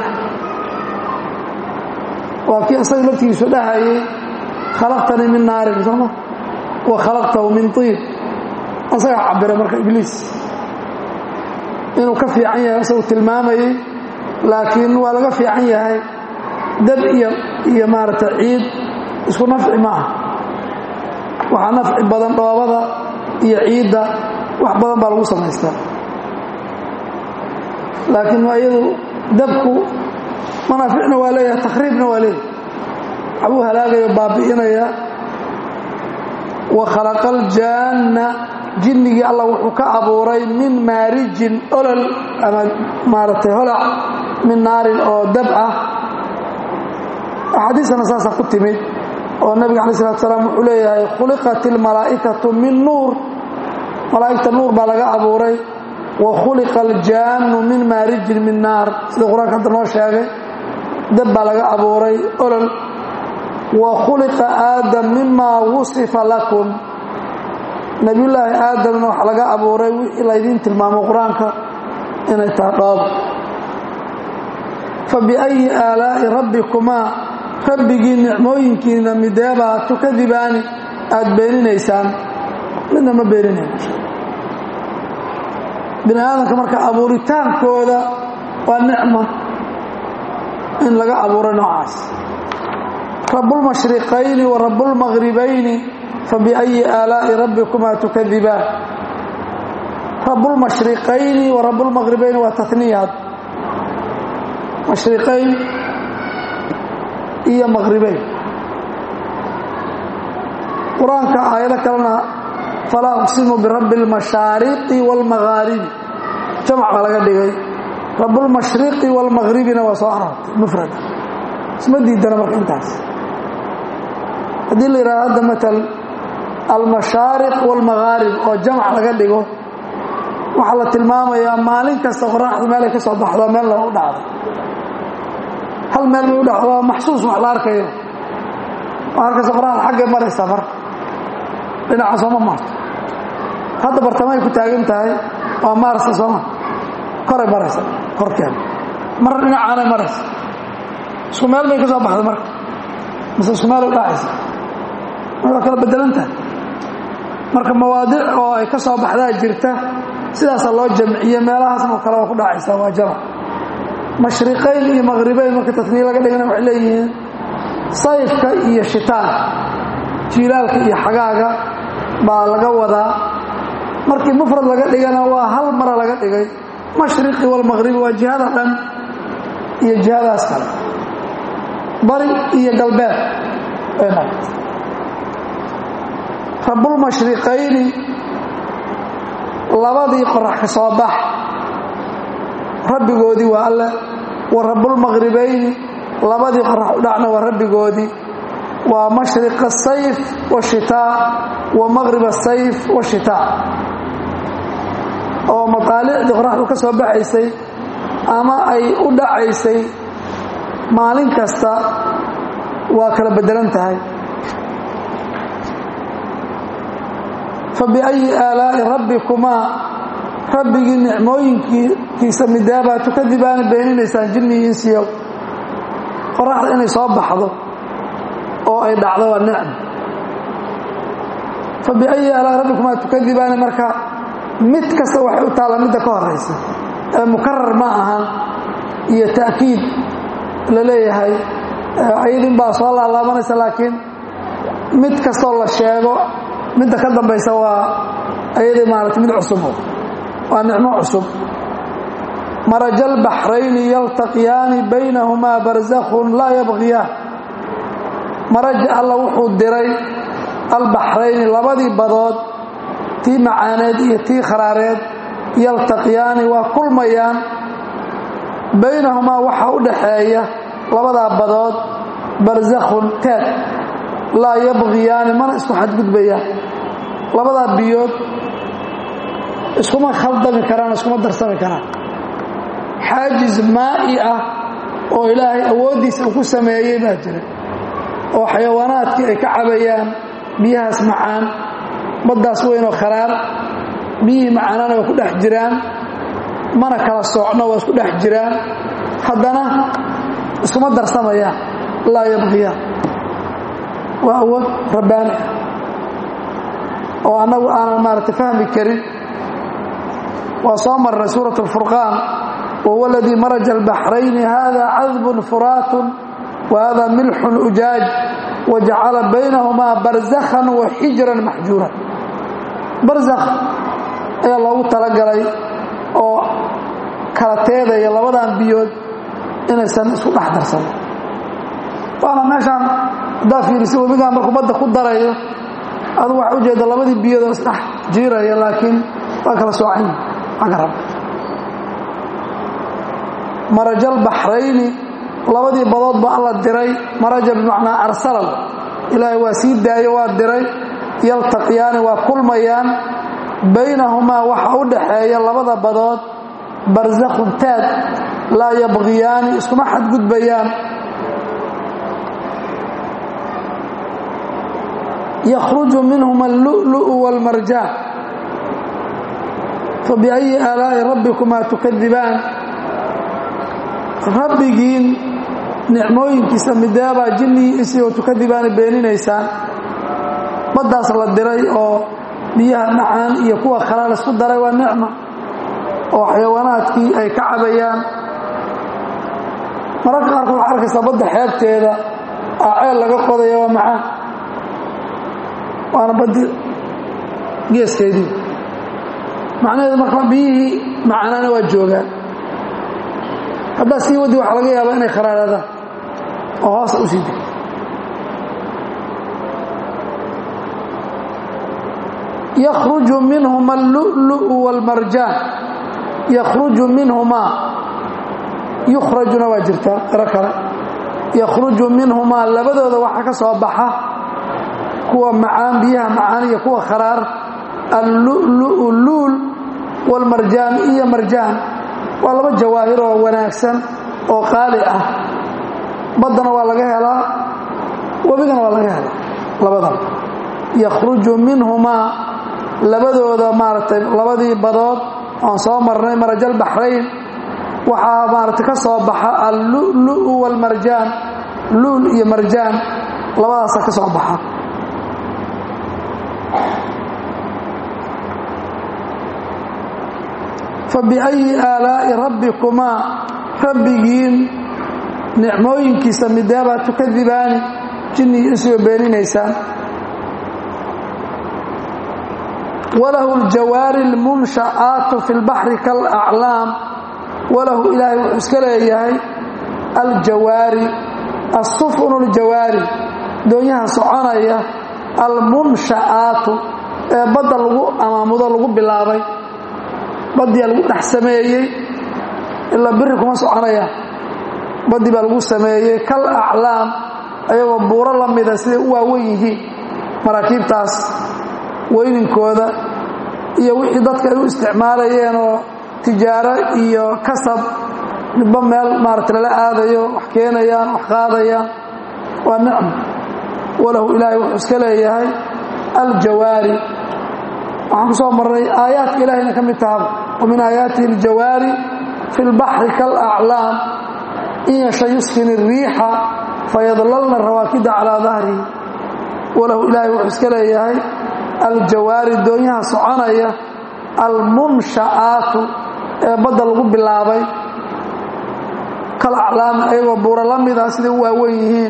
waa kii isaga laftigiisu dhahayay khalaqtanii min naarin sooma wa khalaqtahu min tiib asagaa cabira marka ibliis inuu ka fiican yahay isagu tilmaamayey laakiin waa laga fiican yahay dab iyo iyo maaragtay ciid isku nafci ma ah waxaa nafci badan dhoobada iyo ciidda wax badan baa lagu samaystaa laakiin iyadu dabku manaaficna waa leeyahay takhriibna waa leeyahay waxbuu halaagayo baabi'inaya wa khalaqa aljaanna jinnigii allah wuxuu ka abuuray min maarijin olol ama maaragtay holac min naarin oo dab ah axaadiisana saasa ku timid oo nabiga alai salatu salaam wuxuu leeyahay khuliqat ilmalaa'ikatu min nuur malaa'igta nuur baa laga abuuray wa khuliqa aljaannu min maarijin min naar sida qur-aanka hadda noo sheegay dab baa laga abuuray olol wa khuliqa aadam mima wusifa lakum nebiyullaahi aadamna waxa laga abuuray wixii laydiin tilmaamo qur-aanka inay tahay dhoob fa biayi aalaa'i rabbikumaa rabbigii nicmooyinkiina mideebaa tukadibaani aada beeninaysaan midna ma beeninayn bini aadamka marka abuuritaankooda waa nicma in laga abuuray noocaas rabbulmashriqayni wa rabbulmaqribayni fabiأyi aalaa'i rabbikumaa tukadibaan rabbulmashriqayni wa rabbulmaqribayni waa taniyaad mashriqayn iyo maqribayn qur-aanka aayado kalena falaa uqsimu birabbi اlmashaariqi wاlmaghaaribi jamac baa laga dhigay rabbulmashriqi wاlmaqribina waa soo aroortay mufrada isma diidana marka intaas haddii la yidhahdo hadda matal almashaariq wاlmaghaarib oo jamac laga dhigo waxaa la tilmaamayaa maalin kasta qoraxda meelay ka soo baxdo meel la u dhacdo hal meel bay u dhacdo maxsuus wax la arkayo arkaysa qoraxda xaggay maraysaa mar dhinaca sooma maarto hadda bartamay ku taagan tahay waa maarsa sooma koray maraysa korkeeda marna dhinacaanay maraysa isku meel bay ka soo baxda marka mise isku meel u dhacaysa waa kala bedelan tahay marka mawaadic oo ay ka soo baxdaa jirta sidaasa loo jamciye meelahaasna oo kale waa ku dhacaysaa waa jamac mashriqayn iyo maqribayn marka tasniye laga dhigana waxay leeyihiin sayfka iyo shitaanka jiilaalka iyo xagaaga baa laga wadaa markii mufrad laga dhigana waa hal mara laga dhigay mashriqi walmaqribi waa jihada dhan iyo jihadaas kale bari iyo galbeed bay noqotay rabbulmashriqayni labadii qorax ka soo bax rabbigoodii waa alle wa rabbulmaqribayni labadii qorax u dhacna waa rabbigoodii waa mashriq asayf washitaa wa maqrib asayf washitaa oo mataalicdii qoraxdu ka soo baxaysay ama ay u dhacaysay maalin kasta waa kala bedelan tahay fabiأyi aalaa'i rabbikumaa rabbigii nicmooyinkiisa midaabaa tukadibaana beeninaysaan jinni iyo insiyow qoraxda inay soo baxdo oo ay dhacdo waa nicm fabiأyi aalaa'i rabbikumaa tukadibaana marka mid kasta waxay u taalla midda ka horaysa ee mukarar ma ahan iyo ta'kiid la leeyahay ayadin baa soo laalaabanaysa laakiin mid kastoo la sheego midda ka dambaysa waa ayadii maarata mid cusub waa nicmo cusub maraja albaxrayni yaltaqiyaani baynahumaa barzakhun laa yabqiyaan maraja alla wuxuu diray albaxrayni labadii badood tii macaaneed iyo tii kharaareed yaltaqiyaani waa kulmayaan baynahumaa waxaa u dhaxeeya labadaa badood barzakhun teed laa yabqiyaani mana isku xadgudbayaan labadaa biyood iskuma khaldami karaan iskuma darsami karaan xaajiz maa'i ah oo ilaahay awooddiisa uu ku sameeyey baa jira oo xayawaanaadkii ay ka cabayaan biyahaas macaan baddaas weynoo kharaar biyihii macaanana waa ku dhex jiraan mana kala soocno waa isku dhex jiraan haddana iskuma darsamayaan laa yabqiyaan waa awood rabbaani ah oo annagu aanan maaragtay fahmi karin waa soo marray suurat alfurqaan wahuwa aladii maraja albaxrayni hada cadbun furaatun wa hada milxun ujaaj wajacala baynahumaa barzakhan wa xijran maxjuuran barzakh ayaa loogu talagalay oo kala teedaya labadan biyood inaysan isku dhex darsanin waana meeshaan haddaa fiirisa webigaan markuu badda ku darayo adugu waxaa ujeeda labadii biyoodoo isdhex jiiraya laakiin waa kala soocan xagga rab marajal baxrayni labadii badood ba alla diray maraja bimacnaa arsalal ilaahay waa sii daayo waa diray yaltaqiyaani waa kulmayaan baynahumaa waxa u dhaxeeya labada badood barzakhun taad laa yabqiyaani iskuma xadgudbayaan yakhruju minhuma allu'lu'u waalmarjaan fabiayi aalaa'i rabbikumaa tukadibaan rabbigiin nicmooyinkiisa mideebaa jinnigii isii oo tukadibaana beeninaysaan baddaas la diray oo biyaha macaan iyo kuwa kale laisku daray waa nicma oo xayawaanaadkii ay ka cabayaan mararka qaarkood waxaa arkaysaa badda xeebteeda aa ceel laga qodaya waa macaan waana baddi geeskeedii macnaheedu marka biyihii macaanaana waa joogaan haddaa sii waddi waxaa laga yaabaa inay kharaaraadaan oo hoosa u sii degto yakhruju minhuma allu'lu'u waalmarjaan yakhruju minhumaa yukhrajuna waa jirtaa qiro kale yakhruju minhumaa labadooda waxaa ka soo baxa kuwa macaan biyaha macaan iyo kuwa kharaar allu'lu'u luul waalmarjaan iyo marjaan waa laba jawaahir oo wanaagsan oo qaali ah baddana waa laga helaa webigana waa laga helaa labadaba yakhruju minhumaa labadooda maaragtay labadii badood oon soo marnay marajal baxrayn waxaa maaragtay ka soo baxa allu'lu'u waalmarjaan luul iyo marjaan labadaasa ka soo baxa fabiayi aalaa'i rabbikumaa rabbigiin nicmooyinkiisa mideebaa tukadibaani jinnigii isuga beeninaysaan walahu aljawaari almunsha'aatu fi lbaxri kaalaclaam walahu ilaahay wuxuu iska leeyahay aljawaari assufunu aljawaari doonyaha soconaya almunsha'aatu ee badda lagu amaamudo lagu bilaabay baddiyaa lagu dhex sameeyey ilaa biri kuma soconayaan baddi baa lagu sameeyey kal aclaam ayagoo buuro la mida siday u waawen yihiin maraakiibtaas weyninkooda iyo wixii dadka ay u isticmaalayeen oo tijaaro iyo kasab midba meel maarata lala aadayo wax keenayaan wax qaadayaan waa nicmo walahu ilaahay wuxuu iska leeyahay aljawaari waxaan ku soo marnay aayaadka ilaahayna ka mid tahaba wa min aayaatihi aljawaari fi lbaxri kaalaclaam in yasha yuskin الriixa fayadlalna rawaakida calaa dahrihi walahu ilaahay wuxuu iska leeyahay aljawaari doonyaha soconaya almunsha'aatu ee badda lagu bilaabay kal aclaam ayagoo buuro la mida siday u waawen yihiin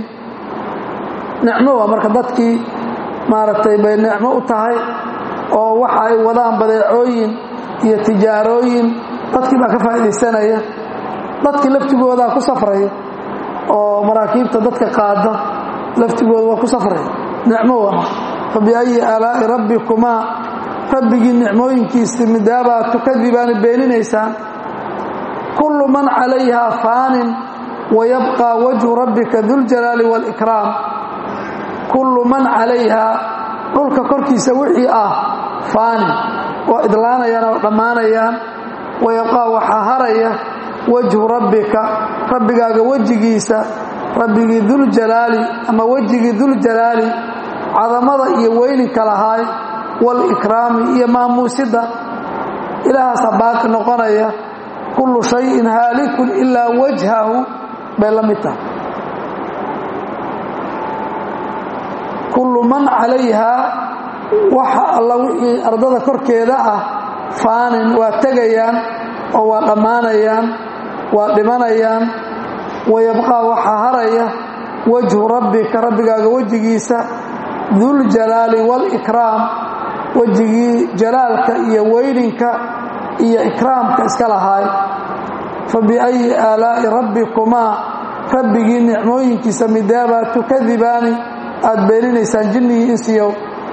nicmo waa marka dadkii maaragtay bay nicmo u tahay oo waxa ay wadaan badeecooyin iyo tijaarooyin dadkii baa ka faa'iidaysanaya dadkii laftigoodaa ku safraya oo maraakiibta dadka qaada laftigooda waa ku safraya nicmo waa fabiayi aalaa'i rabbikumaa rabbigii nicmooyinkiisii midaabaa tukadibaani beeninaysaan kullu man calayhaa faanin wayabqى wajhu rabbika duljalaali wاlkraam kullu man calayhaa dhulka korkiisa wixii ah faanin waa idlaanayaan oo dhammaanayaan wayabqaa waxaa haraya wajhu rabbika rabbigaaga wejigiisa rabbigii duljalaali ama wejigii duljalaali cadamada iyo weyninka lahaay wاlkraami iyo maamuusidda ilaahaasaa baaqi noqonaya kullu shayin haalikun ilaa wajhahu bay la mid tahay kullu man calayhaa waxa alla wixii ardada korkeeda ah faanin waa tegayaan oo waa dhammaanayaan waa dhimanayaan wayabqaa waxaa haraya wajhu rabbika rabbigaaga wejigiisa duljalaali waalikraam wejigii jalaalka iyo weyninka iyo ikraamka iska lahaay fa biayi aalaa'i rabbikumaa rabbigii nicmooyinkiisa midaabaa tukadibaani aad beeninaysaan jinnigii insiyow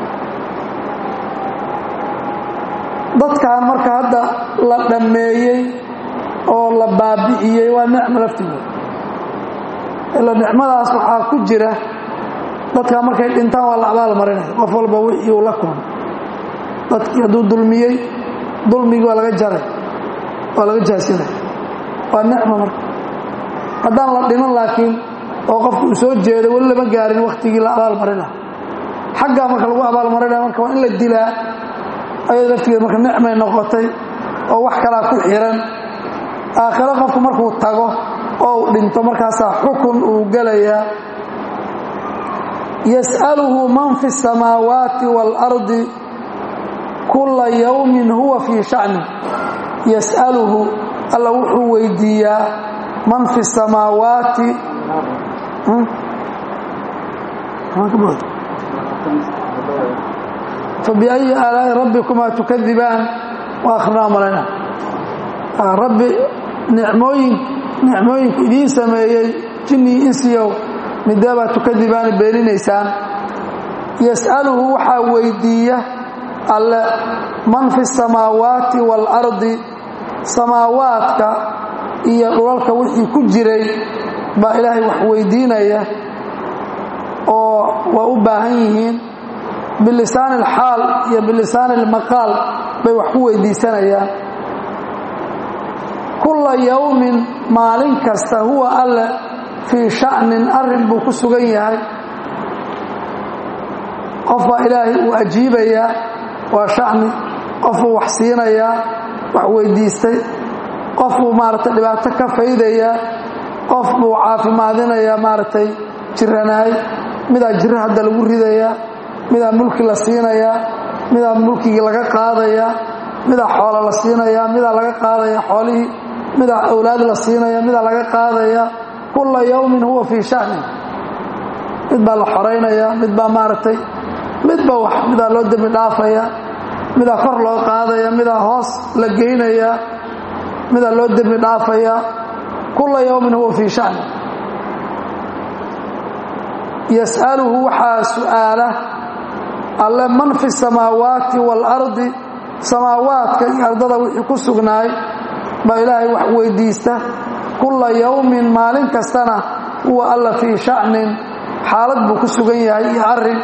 dadkan marka hadda la dhammeeyey oo la baabi'iyey waa nicmo laftigood ila nicmadaas waxaa ku jira dadkaa markay dhintaan waa la abaal marinaya qof walba wixii uu la kulmay dadkii hadduu dulmiyey dulmigii waa laga jaray waa laga jaasinay waa nicmo marka haddaan la dhiman laakiin oo qofku uu soo jeedo weli lama gaarin wakhtigii la abaal marina xaggaa marka lagu abaal marinaya marka waa in la dilaa ayada laftigeed marka nicmay noqotay oo wax kalaa ku xiran aakhiro qofku markuu tago oo uu dhinto markaasaa xukun uu gelayaa yas'aluhu man fi الsamaawaati wاlardi kula yawmin huwa fii shacni yas'aluhu alla wuxuu weydiiyaa man fi الsamaawaati fabiأyi aalaa'i rabbikumaa tukadibaan waa akrinaa malayna rabbi nicmooyin nicmooyinku idiin sameeyey jinnii insiyow midaabaa tukadibaani beeninaysaan yas'aluhu waxaa weydiiya alle man fi الsamaawaati wاlardi samaawaadka iyo dhulalka wixii ku jiray baa ilaahay wax weydiinaya oo waa u baahan yihiin bilisaani اlxaal iyo bilisaani اlmaqaal bay wax ku weydiisanayaan kulla yowmin maalin kasta huwa alle fii sha'nin arrin buu ku sugan yahay qof baa ilaahay uu ajiibayaa waa sha'ni qof buu wax siinayaa wax weydiistay qof buu maaragtay dhibaato ka faydayaa qof buu caafimaadinayaa maaragtay jiranaay midaa jiro hadda lagu ridayaa midaa mulki la siinayaa midaa mulkigii laga qaadayaa midaa xoola la siinayaa midaa laga qaadaya xoolihii midaa awlaad la siinaya midaa laga qaadaya kulla yawmin huwa fii sha'nin mid baa la xoraynaya mid baa maaragtay midba wax midaa loo dembi dhaafaya midaa kor loo qaadaya midaa hoos la geynaya midaa loo dembi dhaafaya kulla yawmin huwa fii sha'nin yas'aluhu waxaa su'aala alle man fi samaawaati waalardi samaawaadka iyo ardada wixii ku sugnaay baa ilaahay wax weydiista kulla yowmin maalin kastana huwa alla fii sha'nin xaalad buu ku sugan yahay iyo arrin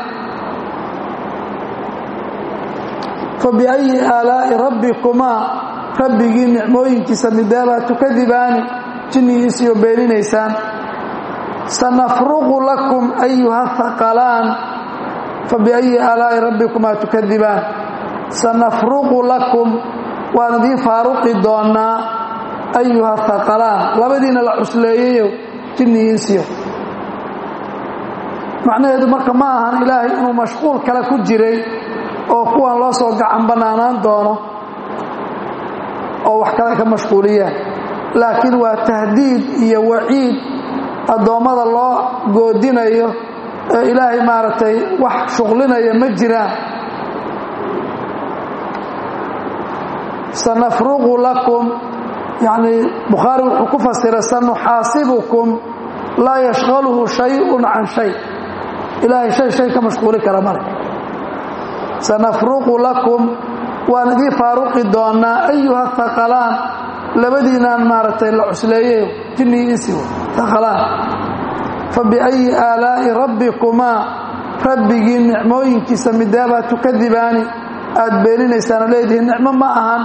fa biayi aalaa'i rabbikumaa rabbigii nicmooyinkiisa midaabaa tukadibaani jinnigiisiyo beeninaysaan sanafruqu lakum ayuha haqalaan fabiayi aalaa'i rabbikumaa tukadibaan sanafruqu lakum waan idiin faaruqi doonnaa ayuha haqalaan labadiina la cusleeyayo jinnigiinsiyo macnaheedu marka ma ahan ilaahay inuu mashquul kale ku jiray oo kuwan loo soo gacan bannaanaan doono oo wax kale ka mashquuliyaan laakiin waa tahdiid iyo waciid addoommada loo goodinayo ee ilaahay maaragtay wax shuqlinaya ma jiraan sanafruqu lakum yacnii bukhaari wuxuu ku fasiray sanuxaasibukum laa yashqaluhu shayun can shay ilaahay shay shay ka mashquuli kara male sanafruqu lakum waan idiin faaruqi doonnaa ayuha haqalaan labadiinaan maaragtay la cusleeyayo jinnii insigo haqalaan fa biayi aalaa'i rabbikumaa rabbigii nicmooyinkiisa midaabaa tukadibaani aad beeninaysaan oo leedihiin nicmo ma ahan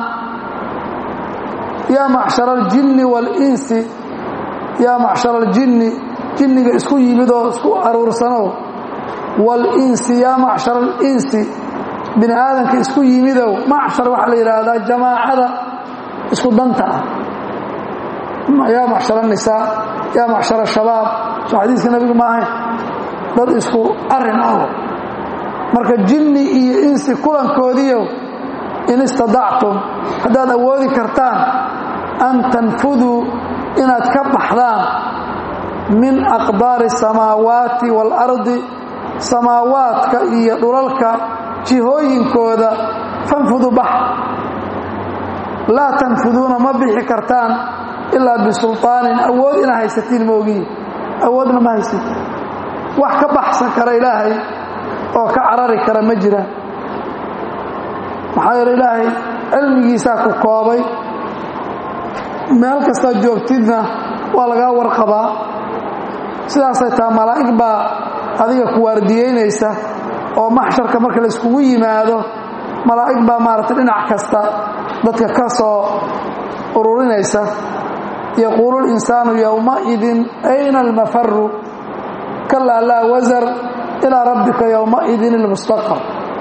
yaa macshara aljinni waalinsi yaa macshara aljinni jinniga isku yimid oo isku aruursanow waalinsi yaa macshara alinsi bini aadamka isku yimidow macshar waxaa la yidhaahdaa jamaacada isku danta ah yaa macshar anisaa yaa macshar shabaab soo xadiiska nabigu ma ahayn dad isku arin ah marka jinni iyo insi kulankoodiiyo in istadactum haddaad awoodi kartaan an tanfuduu inaad ka baxdaan min aqdaari samaawaati waalardi samaawaadka iyo dhulalka jihooyinkooda fanfudu bax laa tanfuduuna ma bixi kartaan ilaa bisulطaanin awood inaa haysatiin moogiin awoodna ma haysid wax ka baxsan kara ilaahay oo ka carari kara ma jiraan maxaa yeele ilaahay cilmigiisaa ku koobay meel kastaad joogtidna waa lagaa warqabaa sidaasay taha malaa'ig baa adiga ku waardiyeynaysa oo maxsharka marka la iskugu yimaado malaa'ig baa maaragtay dhinac kasta dadka ka soo ururinaysa yaquulu linsaanu yowmaidin ayna almafaru kalaa laa wasar ilaa rabbika yowmaidin ilmustaqar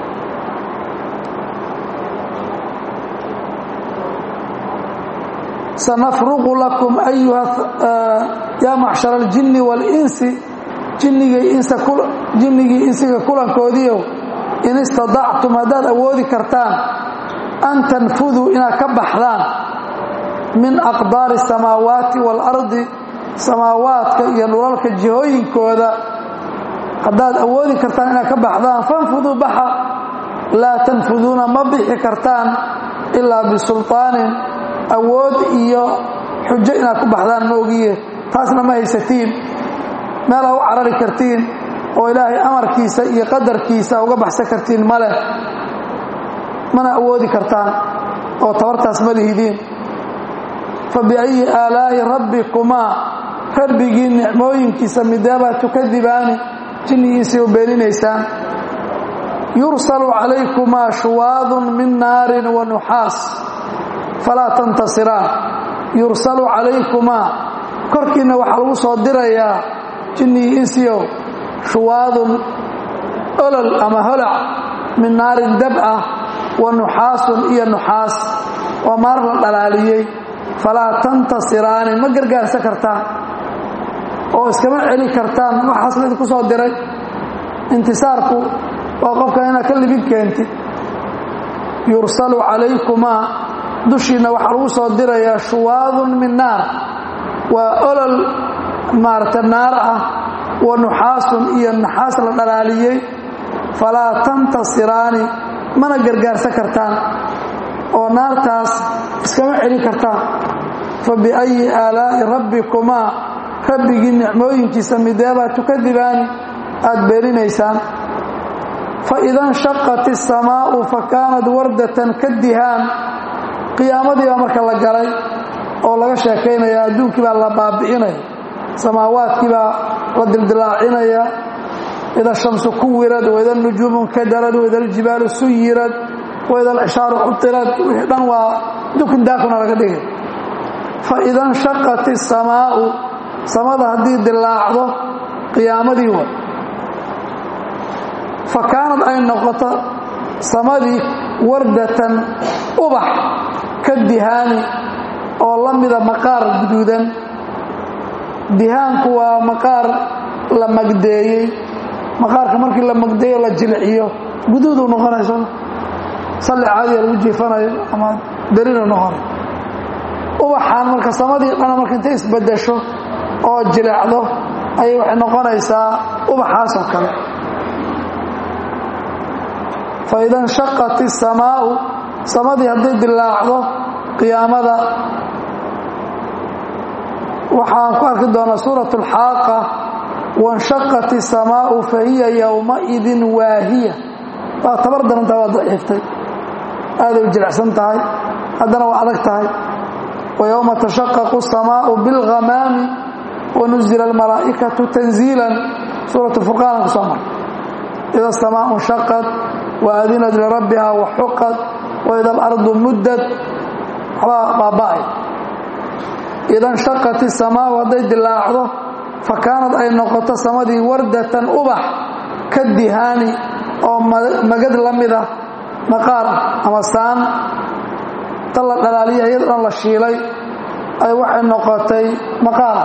sanafruqu lakum ayuha yaa macshara aljinni waalinsi jinnigii insiga kulankoodiiow in istadactum haddaad awoodi kartaan an tanfuduu inaad ka baxdaan min aqdaari samaawaati waalardi samaawaadka iyo dhulalka jihooyinkooda haddaad awoodi kartaan inaad ka baxdaan fanfuduu baxa laa tanfuduuna ma bixi kartaan ilaa bisulطaanin awood iyo xujo inaad ku baxdaan moogiye taasna ma haysatiin meelaa u carari kartiin oo ilaahay amarkiisa iyo qadarkiisa uga baxsan kartiin ma leh mana awoodi kartaan oo tabartaas ma lihidiin fa biayi aalaa'i rabbikumaa rabbigii nicmooyinkiisa mideebaa tukadibaani jinnigiisii u beeninaysaan yursalu calaykumaa shuwaadun min naarin wa nuxaas falaa tantasiraan yursalu calaykumaa korkiinna waxaa lagu soo dirayaa jinnigii insiyow shuwaadun olol ama holac min naarin dab ah wa nuxaasun iyo nuxaas waa maar la dhalaaliyey falaa tantasiraani ma gargaarsan kartaan oo iskama celi kartaan waxaas la idinku soo diray intisaarku waa qofka inaad ka libin keentid yursalu calaykumaa dushiinna waxaa lagu soo dirayaa shuwaadun min naar waa olol maarata naar ah wa nuxaasun iyo naxaas la dhalaaliyey falaa tantasiraani mana gargaarsan kartaan oo naartaas iskama celin kartaan fa biayi aalaa'i rabbikumaa rabbigii nicmooyinkiisa mideebaa tukadibaani aad beeninaysaan fa ida nshaqat isamaa'u fa kaanat wardatan kadihaan qiyaamadii baa marka la galay oo laga sheekaynaya adduunkii baa la baabi'inaya samaawaadkii baa la dildilaacinaya ida shamsu kuwirad waida nujuumu nkadarad waida aljibaalu suyirad waida alcishaaru cutirad wixii dhan waa dukun daakuna laga dhigay fa ida nshaqat isamaa'u samada haddii dilaacdo qiyaamadii wa fa kaanad ay noqoto samadii wardatan ubax ka dihaani oo la mida maqaar guduudan dihaanku waa maqaar la magdeeyey maqaarka markii la magdeeyo la jilciyo guduuduu noqonayso salli caadiya lagu jiifanayo ama berina noqonay ubaxaan marka samadii dhana marka intay isbedesho oo jilecdo ayay waxay noqonaysaa ubaxaas oo kale fa ida nshaqat isamaa'u samadii hadday dilaacdo qiyaamada waxaan ku arki doonaa suurat alxaaqa wanshaqat isamaa'u fa hiya yowmaidin waahiya waa tabar darantaa waa daciiftay aaday u jilicsan tahay haddana waa adag tahay wa yowma tashaqaqu asamaa'u bilghamaami wanuzila almalaa'ikatu tanziilan suurat furqaana ku soo mar ida asamaau nshaqat waadinat lirabbiha waxuqat waida alardu muddad waxbaa baaba'ay ida nshaqat isamaau hadday dilaacdo fa kaanad ay noqoto samadii wardatan ubax ka dihaani oo magad la mida maqaar ama saan ta la dhalaaliya iyado dhan la shiilay ay waxay noqotay maqaar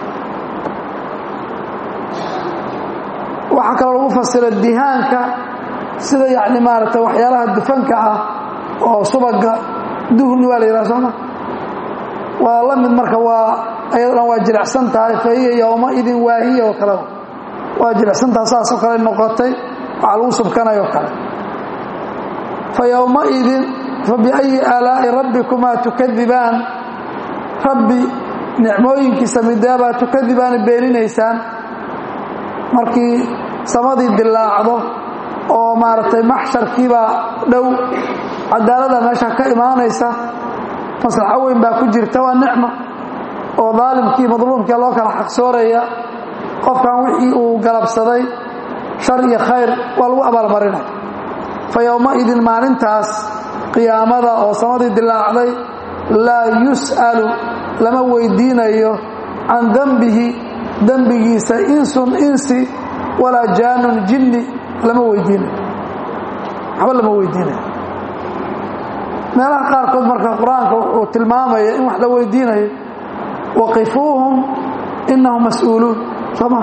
waxaa kaloo lagu fasira dihaanka sida yacni maaragtay waxyaalaha dufanka ah oo subaga duhni waa la yidhaha sooma waa la mid marka waa ayadana waa jilicsan tahay fa hiya yowmaidin waahiya oo kalea waa jilicsantaha saasoo kale noqotay waxaa lagu subkanayoo kale fa yowmaidin fa biayi aalaa'i rabbikumaa tukadibaan rabbi nicmooyinkiisa mideebaa tukadibaana beeninaysaan markii samadii dilaacdo oo maaragtay maxsharkiibaa dhow cadaalada meesha ka imaanaysa maslaxo weyn baa ku jirta waa nicmo oo daalimkii madluumkii loo kala xaqsooraya qofkan wixii uu galabsaday shar iyo khayr waa lagu abaalmarinaya fa yowmaidin maalintaas qiyaamada oo samadii dilaacday laa yus'alu lama weydiinayo can dembihi dembigiisa insun insi walaa jaanun jinni lama weydiinayo waxba lama weydiinayo meelaha qaarkood marka qur-aanka wuxuu tilmaamaya in wax la weydiinayo waqifuuhum inahum mas-uuluun sooma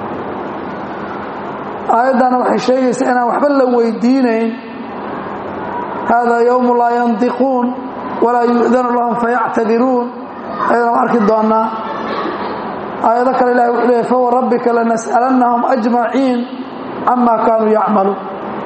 aayaddana waxay sheegaysaa inaan waxba la weydiinayn hada yowmu laa yandiquun walaa yu'danu lahum fayactadiruun ayadana waan arki doonaa aayado kale ilahi wuxuu leeyay fawa rabbika lanas'alannahum ajmaciin cama kaanuu yacmaluun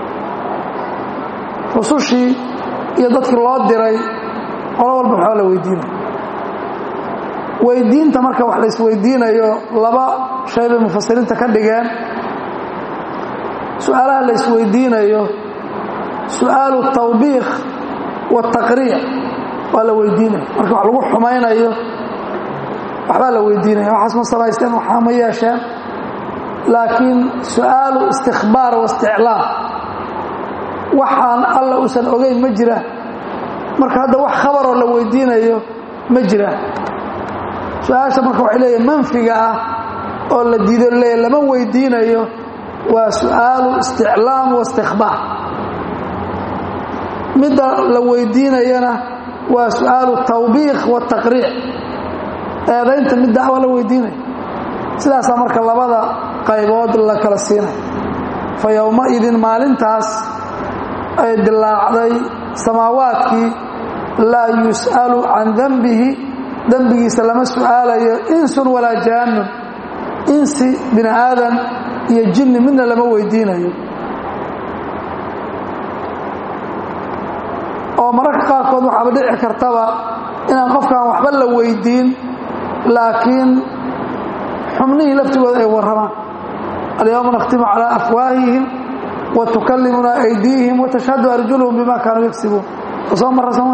rusushii iyo dadkii loo diray qolo walba waxbaa la weydiinaya weydiinta marka wax la isweydiinayo laba shay bay mufasiriinta ka dhigeen su-aalaha la isweydiinayo su-aalu tawbiikh wataqriic waa la weydiinaya marka wax lagu xumaynayo waxbaa la weydiinaya waxaas ma samaysteen waxaa ma yeesheen laakiin su-aalu istikbaar waisticlaam waxaan alla uusan ogeyn ma jiraan marka hadda wax khabaroo la weydiinayo ma jiraan su-aasha marka waxay leeyahay manfiga ah oo la diido leeya lama weydiinayo waa su-aalu isticlaam waistikbaar midda la weydiinayana waa su-aalu tawbiikh wataqriic eedaynta midda waa la weydiinaya sidaasaa marka labada qaybood la kala siinaya fa yowmaidin maalintaas ay dilaacday samaawaadkii laa yus'alu can dembihi dembigiisa lama su'aalayo insun walaa jaanun insi bini aadan iyo jinni midna lama weydiinayo oo mararka qaarkood waxaaba dhici kartaba inaan qofkaan waxba la weydiin laakiin xubnihii laftigooda ay warramaan alyawma nakhtimu calaa afwaahihim wa tukallimuna aydiihim wa tashhadu arjuluhum bima kaanuu yagsibuun oo soo marra sooma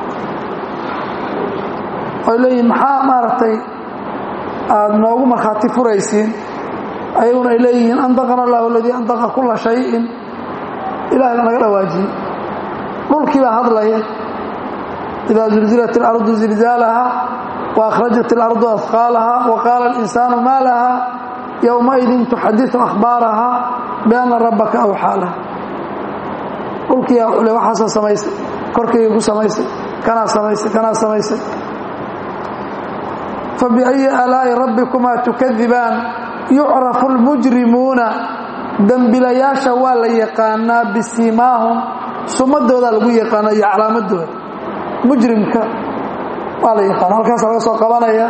oy leeyihin maxaa maaragtay aada noogu markhaati furaysiin ayaguna ay leeyihiin andaqana allahu aladii andaqa kulla shayin ilahay baa naga dhawaajiyey dhulkii baa hadlaya idaa zulzilat اlardu zilzaalaha waakhrajat اlardu afqaalaha waqaala اlinsaanu maa laha yowmaidin tuxadiثu akhbaaraha bianna rabbaka awxaa laha dhulkiyaa wuxuu le waxaasoo samaysay korkayga ku samaysay kanaa samaysay kanaa samaysay fabiأyi aalaa'i rabbikumaa tukadibaan yucrafu اlmujrimuuna dembilayaasha waa la yaqaanaa bisiimaahum sumadoodaa lagu yaqaana iyo calaamadooda mujrimka waa la yaqaana halkaasa laga soo qabanaya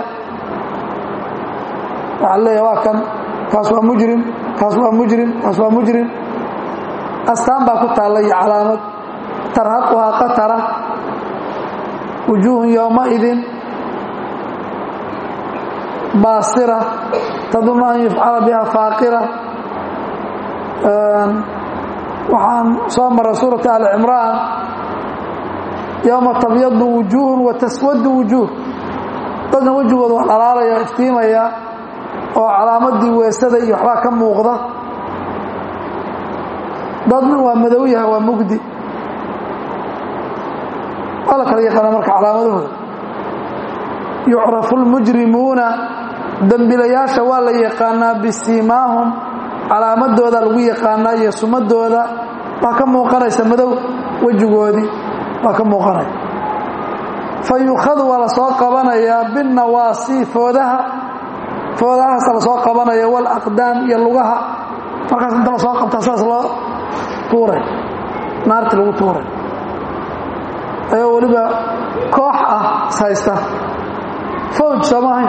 waxaa leeya waa kan kaas waa mujrim kaas waa mujrim kaas waa mujrim astaan baa ku taalla iyo calaamad tarhaquhaa qatara wujuuhun yowmaidin baasira tadunnu an yufcala biha faaqira waxaan soo maray suurata ali cimraan yowma tabyadu wujuuhun wa taswadu wujuuh dadna wejigooda waa dhalaalaya iftiimaya oo calaamadii weesada iyo waxbaa ka muuqda dadna waa madow yahay waa mugdi waa la kala yaqaana marka calaamadahooda yucrafu lmujrimuuna dembilayaasha waa la yaqaanaa bisiimaahum calaamadooda lagu yaqaanaa iyo sumadooda waa ka muuqanaysa madow wejigoodii waa ka muuqanaya fa yukhadu waa la soo qabanayaa binnawaasi foodaha foodahaasa la soo qabanaya walaqdaam iyo lugaha markaas inta la soo qabtaa saas loo tuuray naartii lagu tuuray ayoo weliba koox ah is haysta fawj sooma ahayn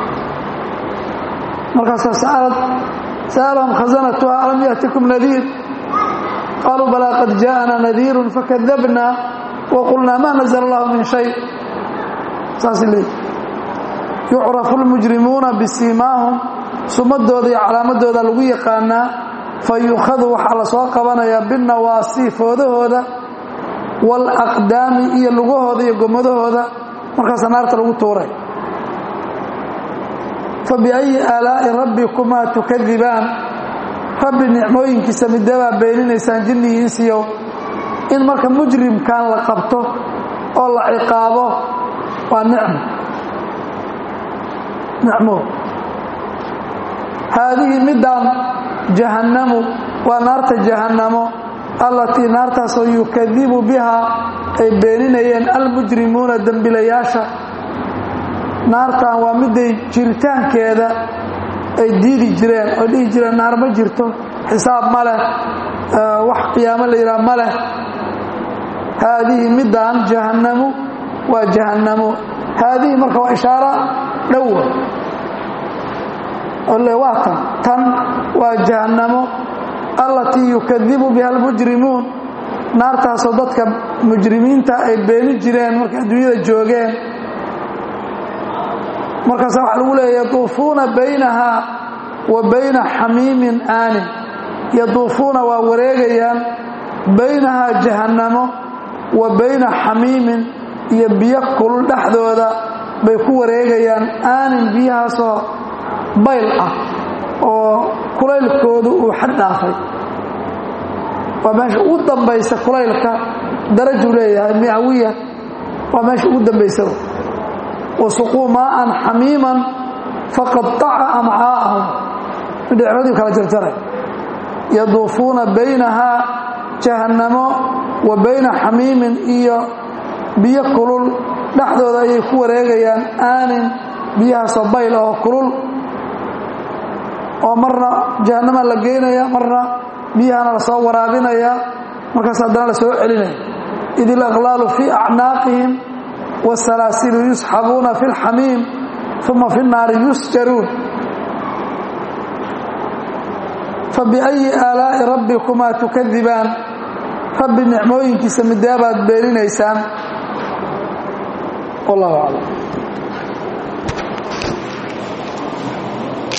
markaasaa sa'alad sa'alahum khazanatuha alam ya'tikum nadiir qaaluu balaa qad jaa'ana nadiirun fakadabna wa qulnaa ma nazla allahu min shay saasay leeyihi yucrafu lmujrimuuna bisiimaahum sumadooda iyo calaamadooda lagu yaqaanaa fa yuukhadu waxaa la soo qabanayaa binnawaasi foodahooda waalaqdaami iyo lugahooda iyo gomadahooda markaasa naarta lagu tuuray fa biayi aalaa'i rabbikumaa tukadibaan rabbi nicmooyinkiisa midabaa beeninaysaan jinnihii insiyow in marka mujrimkan la qabto oo la ciqaabo waa nicmo nicmo haadihi midaan jahannamu waa naarta jahannamo allatii naartaasoo yukadibu bihaa ay beeninayeen almujrimuuna dembilayaasha naartan waa midday jiritaankeeda ay diidi jireen oo dhihi jireen naar ma jirto xisaab ma leh wax qiyaamo la yidhaha ma leh haadihi midaan jahannamu waa jahannamo haadihi marka waa ishaaro dhowa ole waa tan tan waa jahannamo allatii yukadibu biha almujrimuun naartaasoo dadka mujrimiinta ay beeni jireen markay adduunyada joogeen markaasa waxaa lagu leeya yaduufuuna baynahaa wa bayna xamiimin aanin yaduufuuna waa wareegayaan baynahaa jahannamo wa bayna xamiimin iyo biyo kulul dhexdooda bay ku wareegayaan aanin biyahaasoo bayl ah oo kulaylkoodu uu xad dhaafay waa meesha ugu dambaysa kulaylka darajuu leeyahay miawiya waa meesha ugu dambaysa wasuquu maaan xamiiman faqadaca amcaa'ahum midhicradii kala jarjaray yaduufuuna baynahaa jahannamo wa bayna xamiimin iyo biyo kulul dhexdooda ayay ku wareegayaan aanin biyahaasoo bayl oo kulul oo marna jahannama la geynaya marna biyahana la soo waraabinaya markaas haddana la soo celinaya id ilaqlaalu fii acnaaqihim wsalaasilu yusxabuuna fi lxamiim uma fi nnaari yusjaruun fabiayi aalaa'i rabbikumaa tukadibaan rabbi nicmooyinkiisa midaabaad beeninaysaan wallahu aclam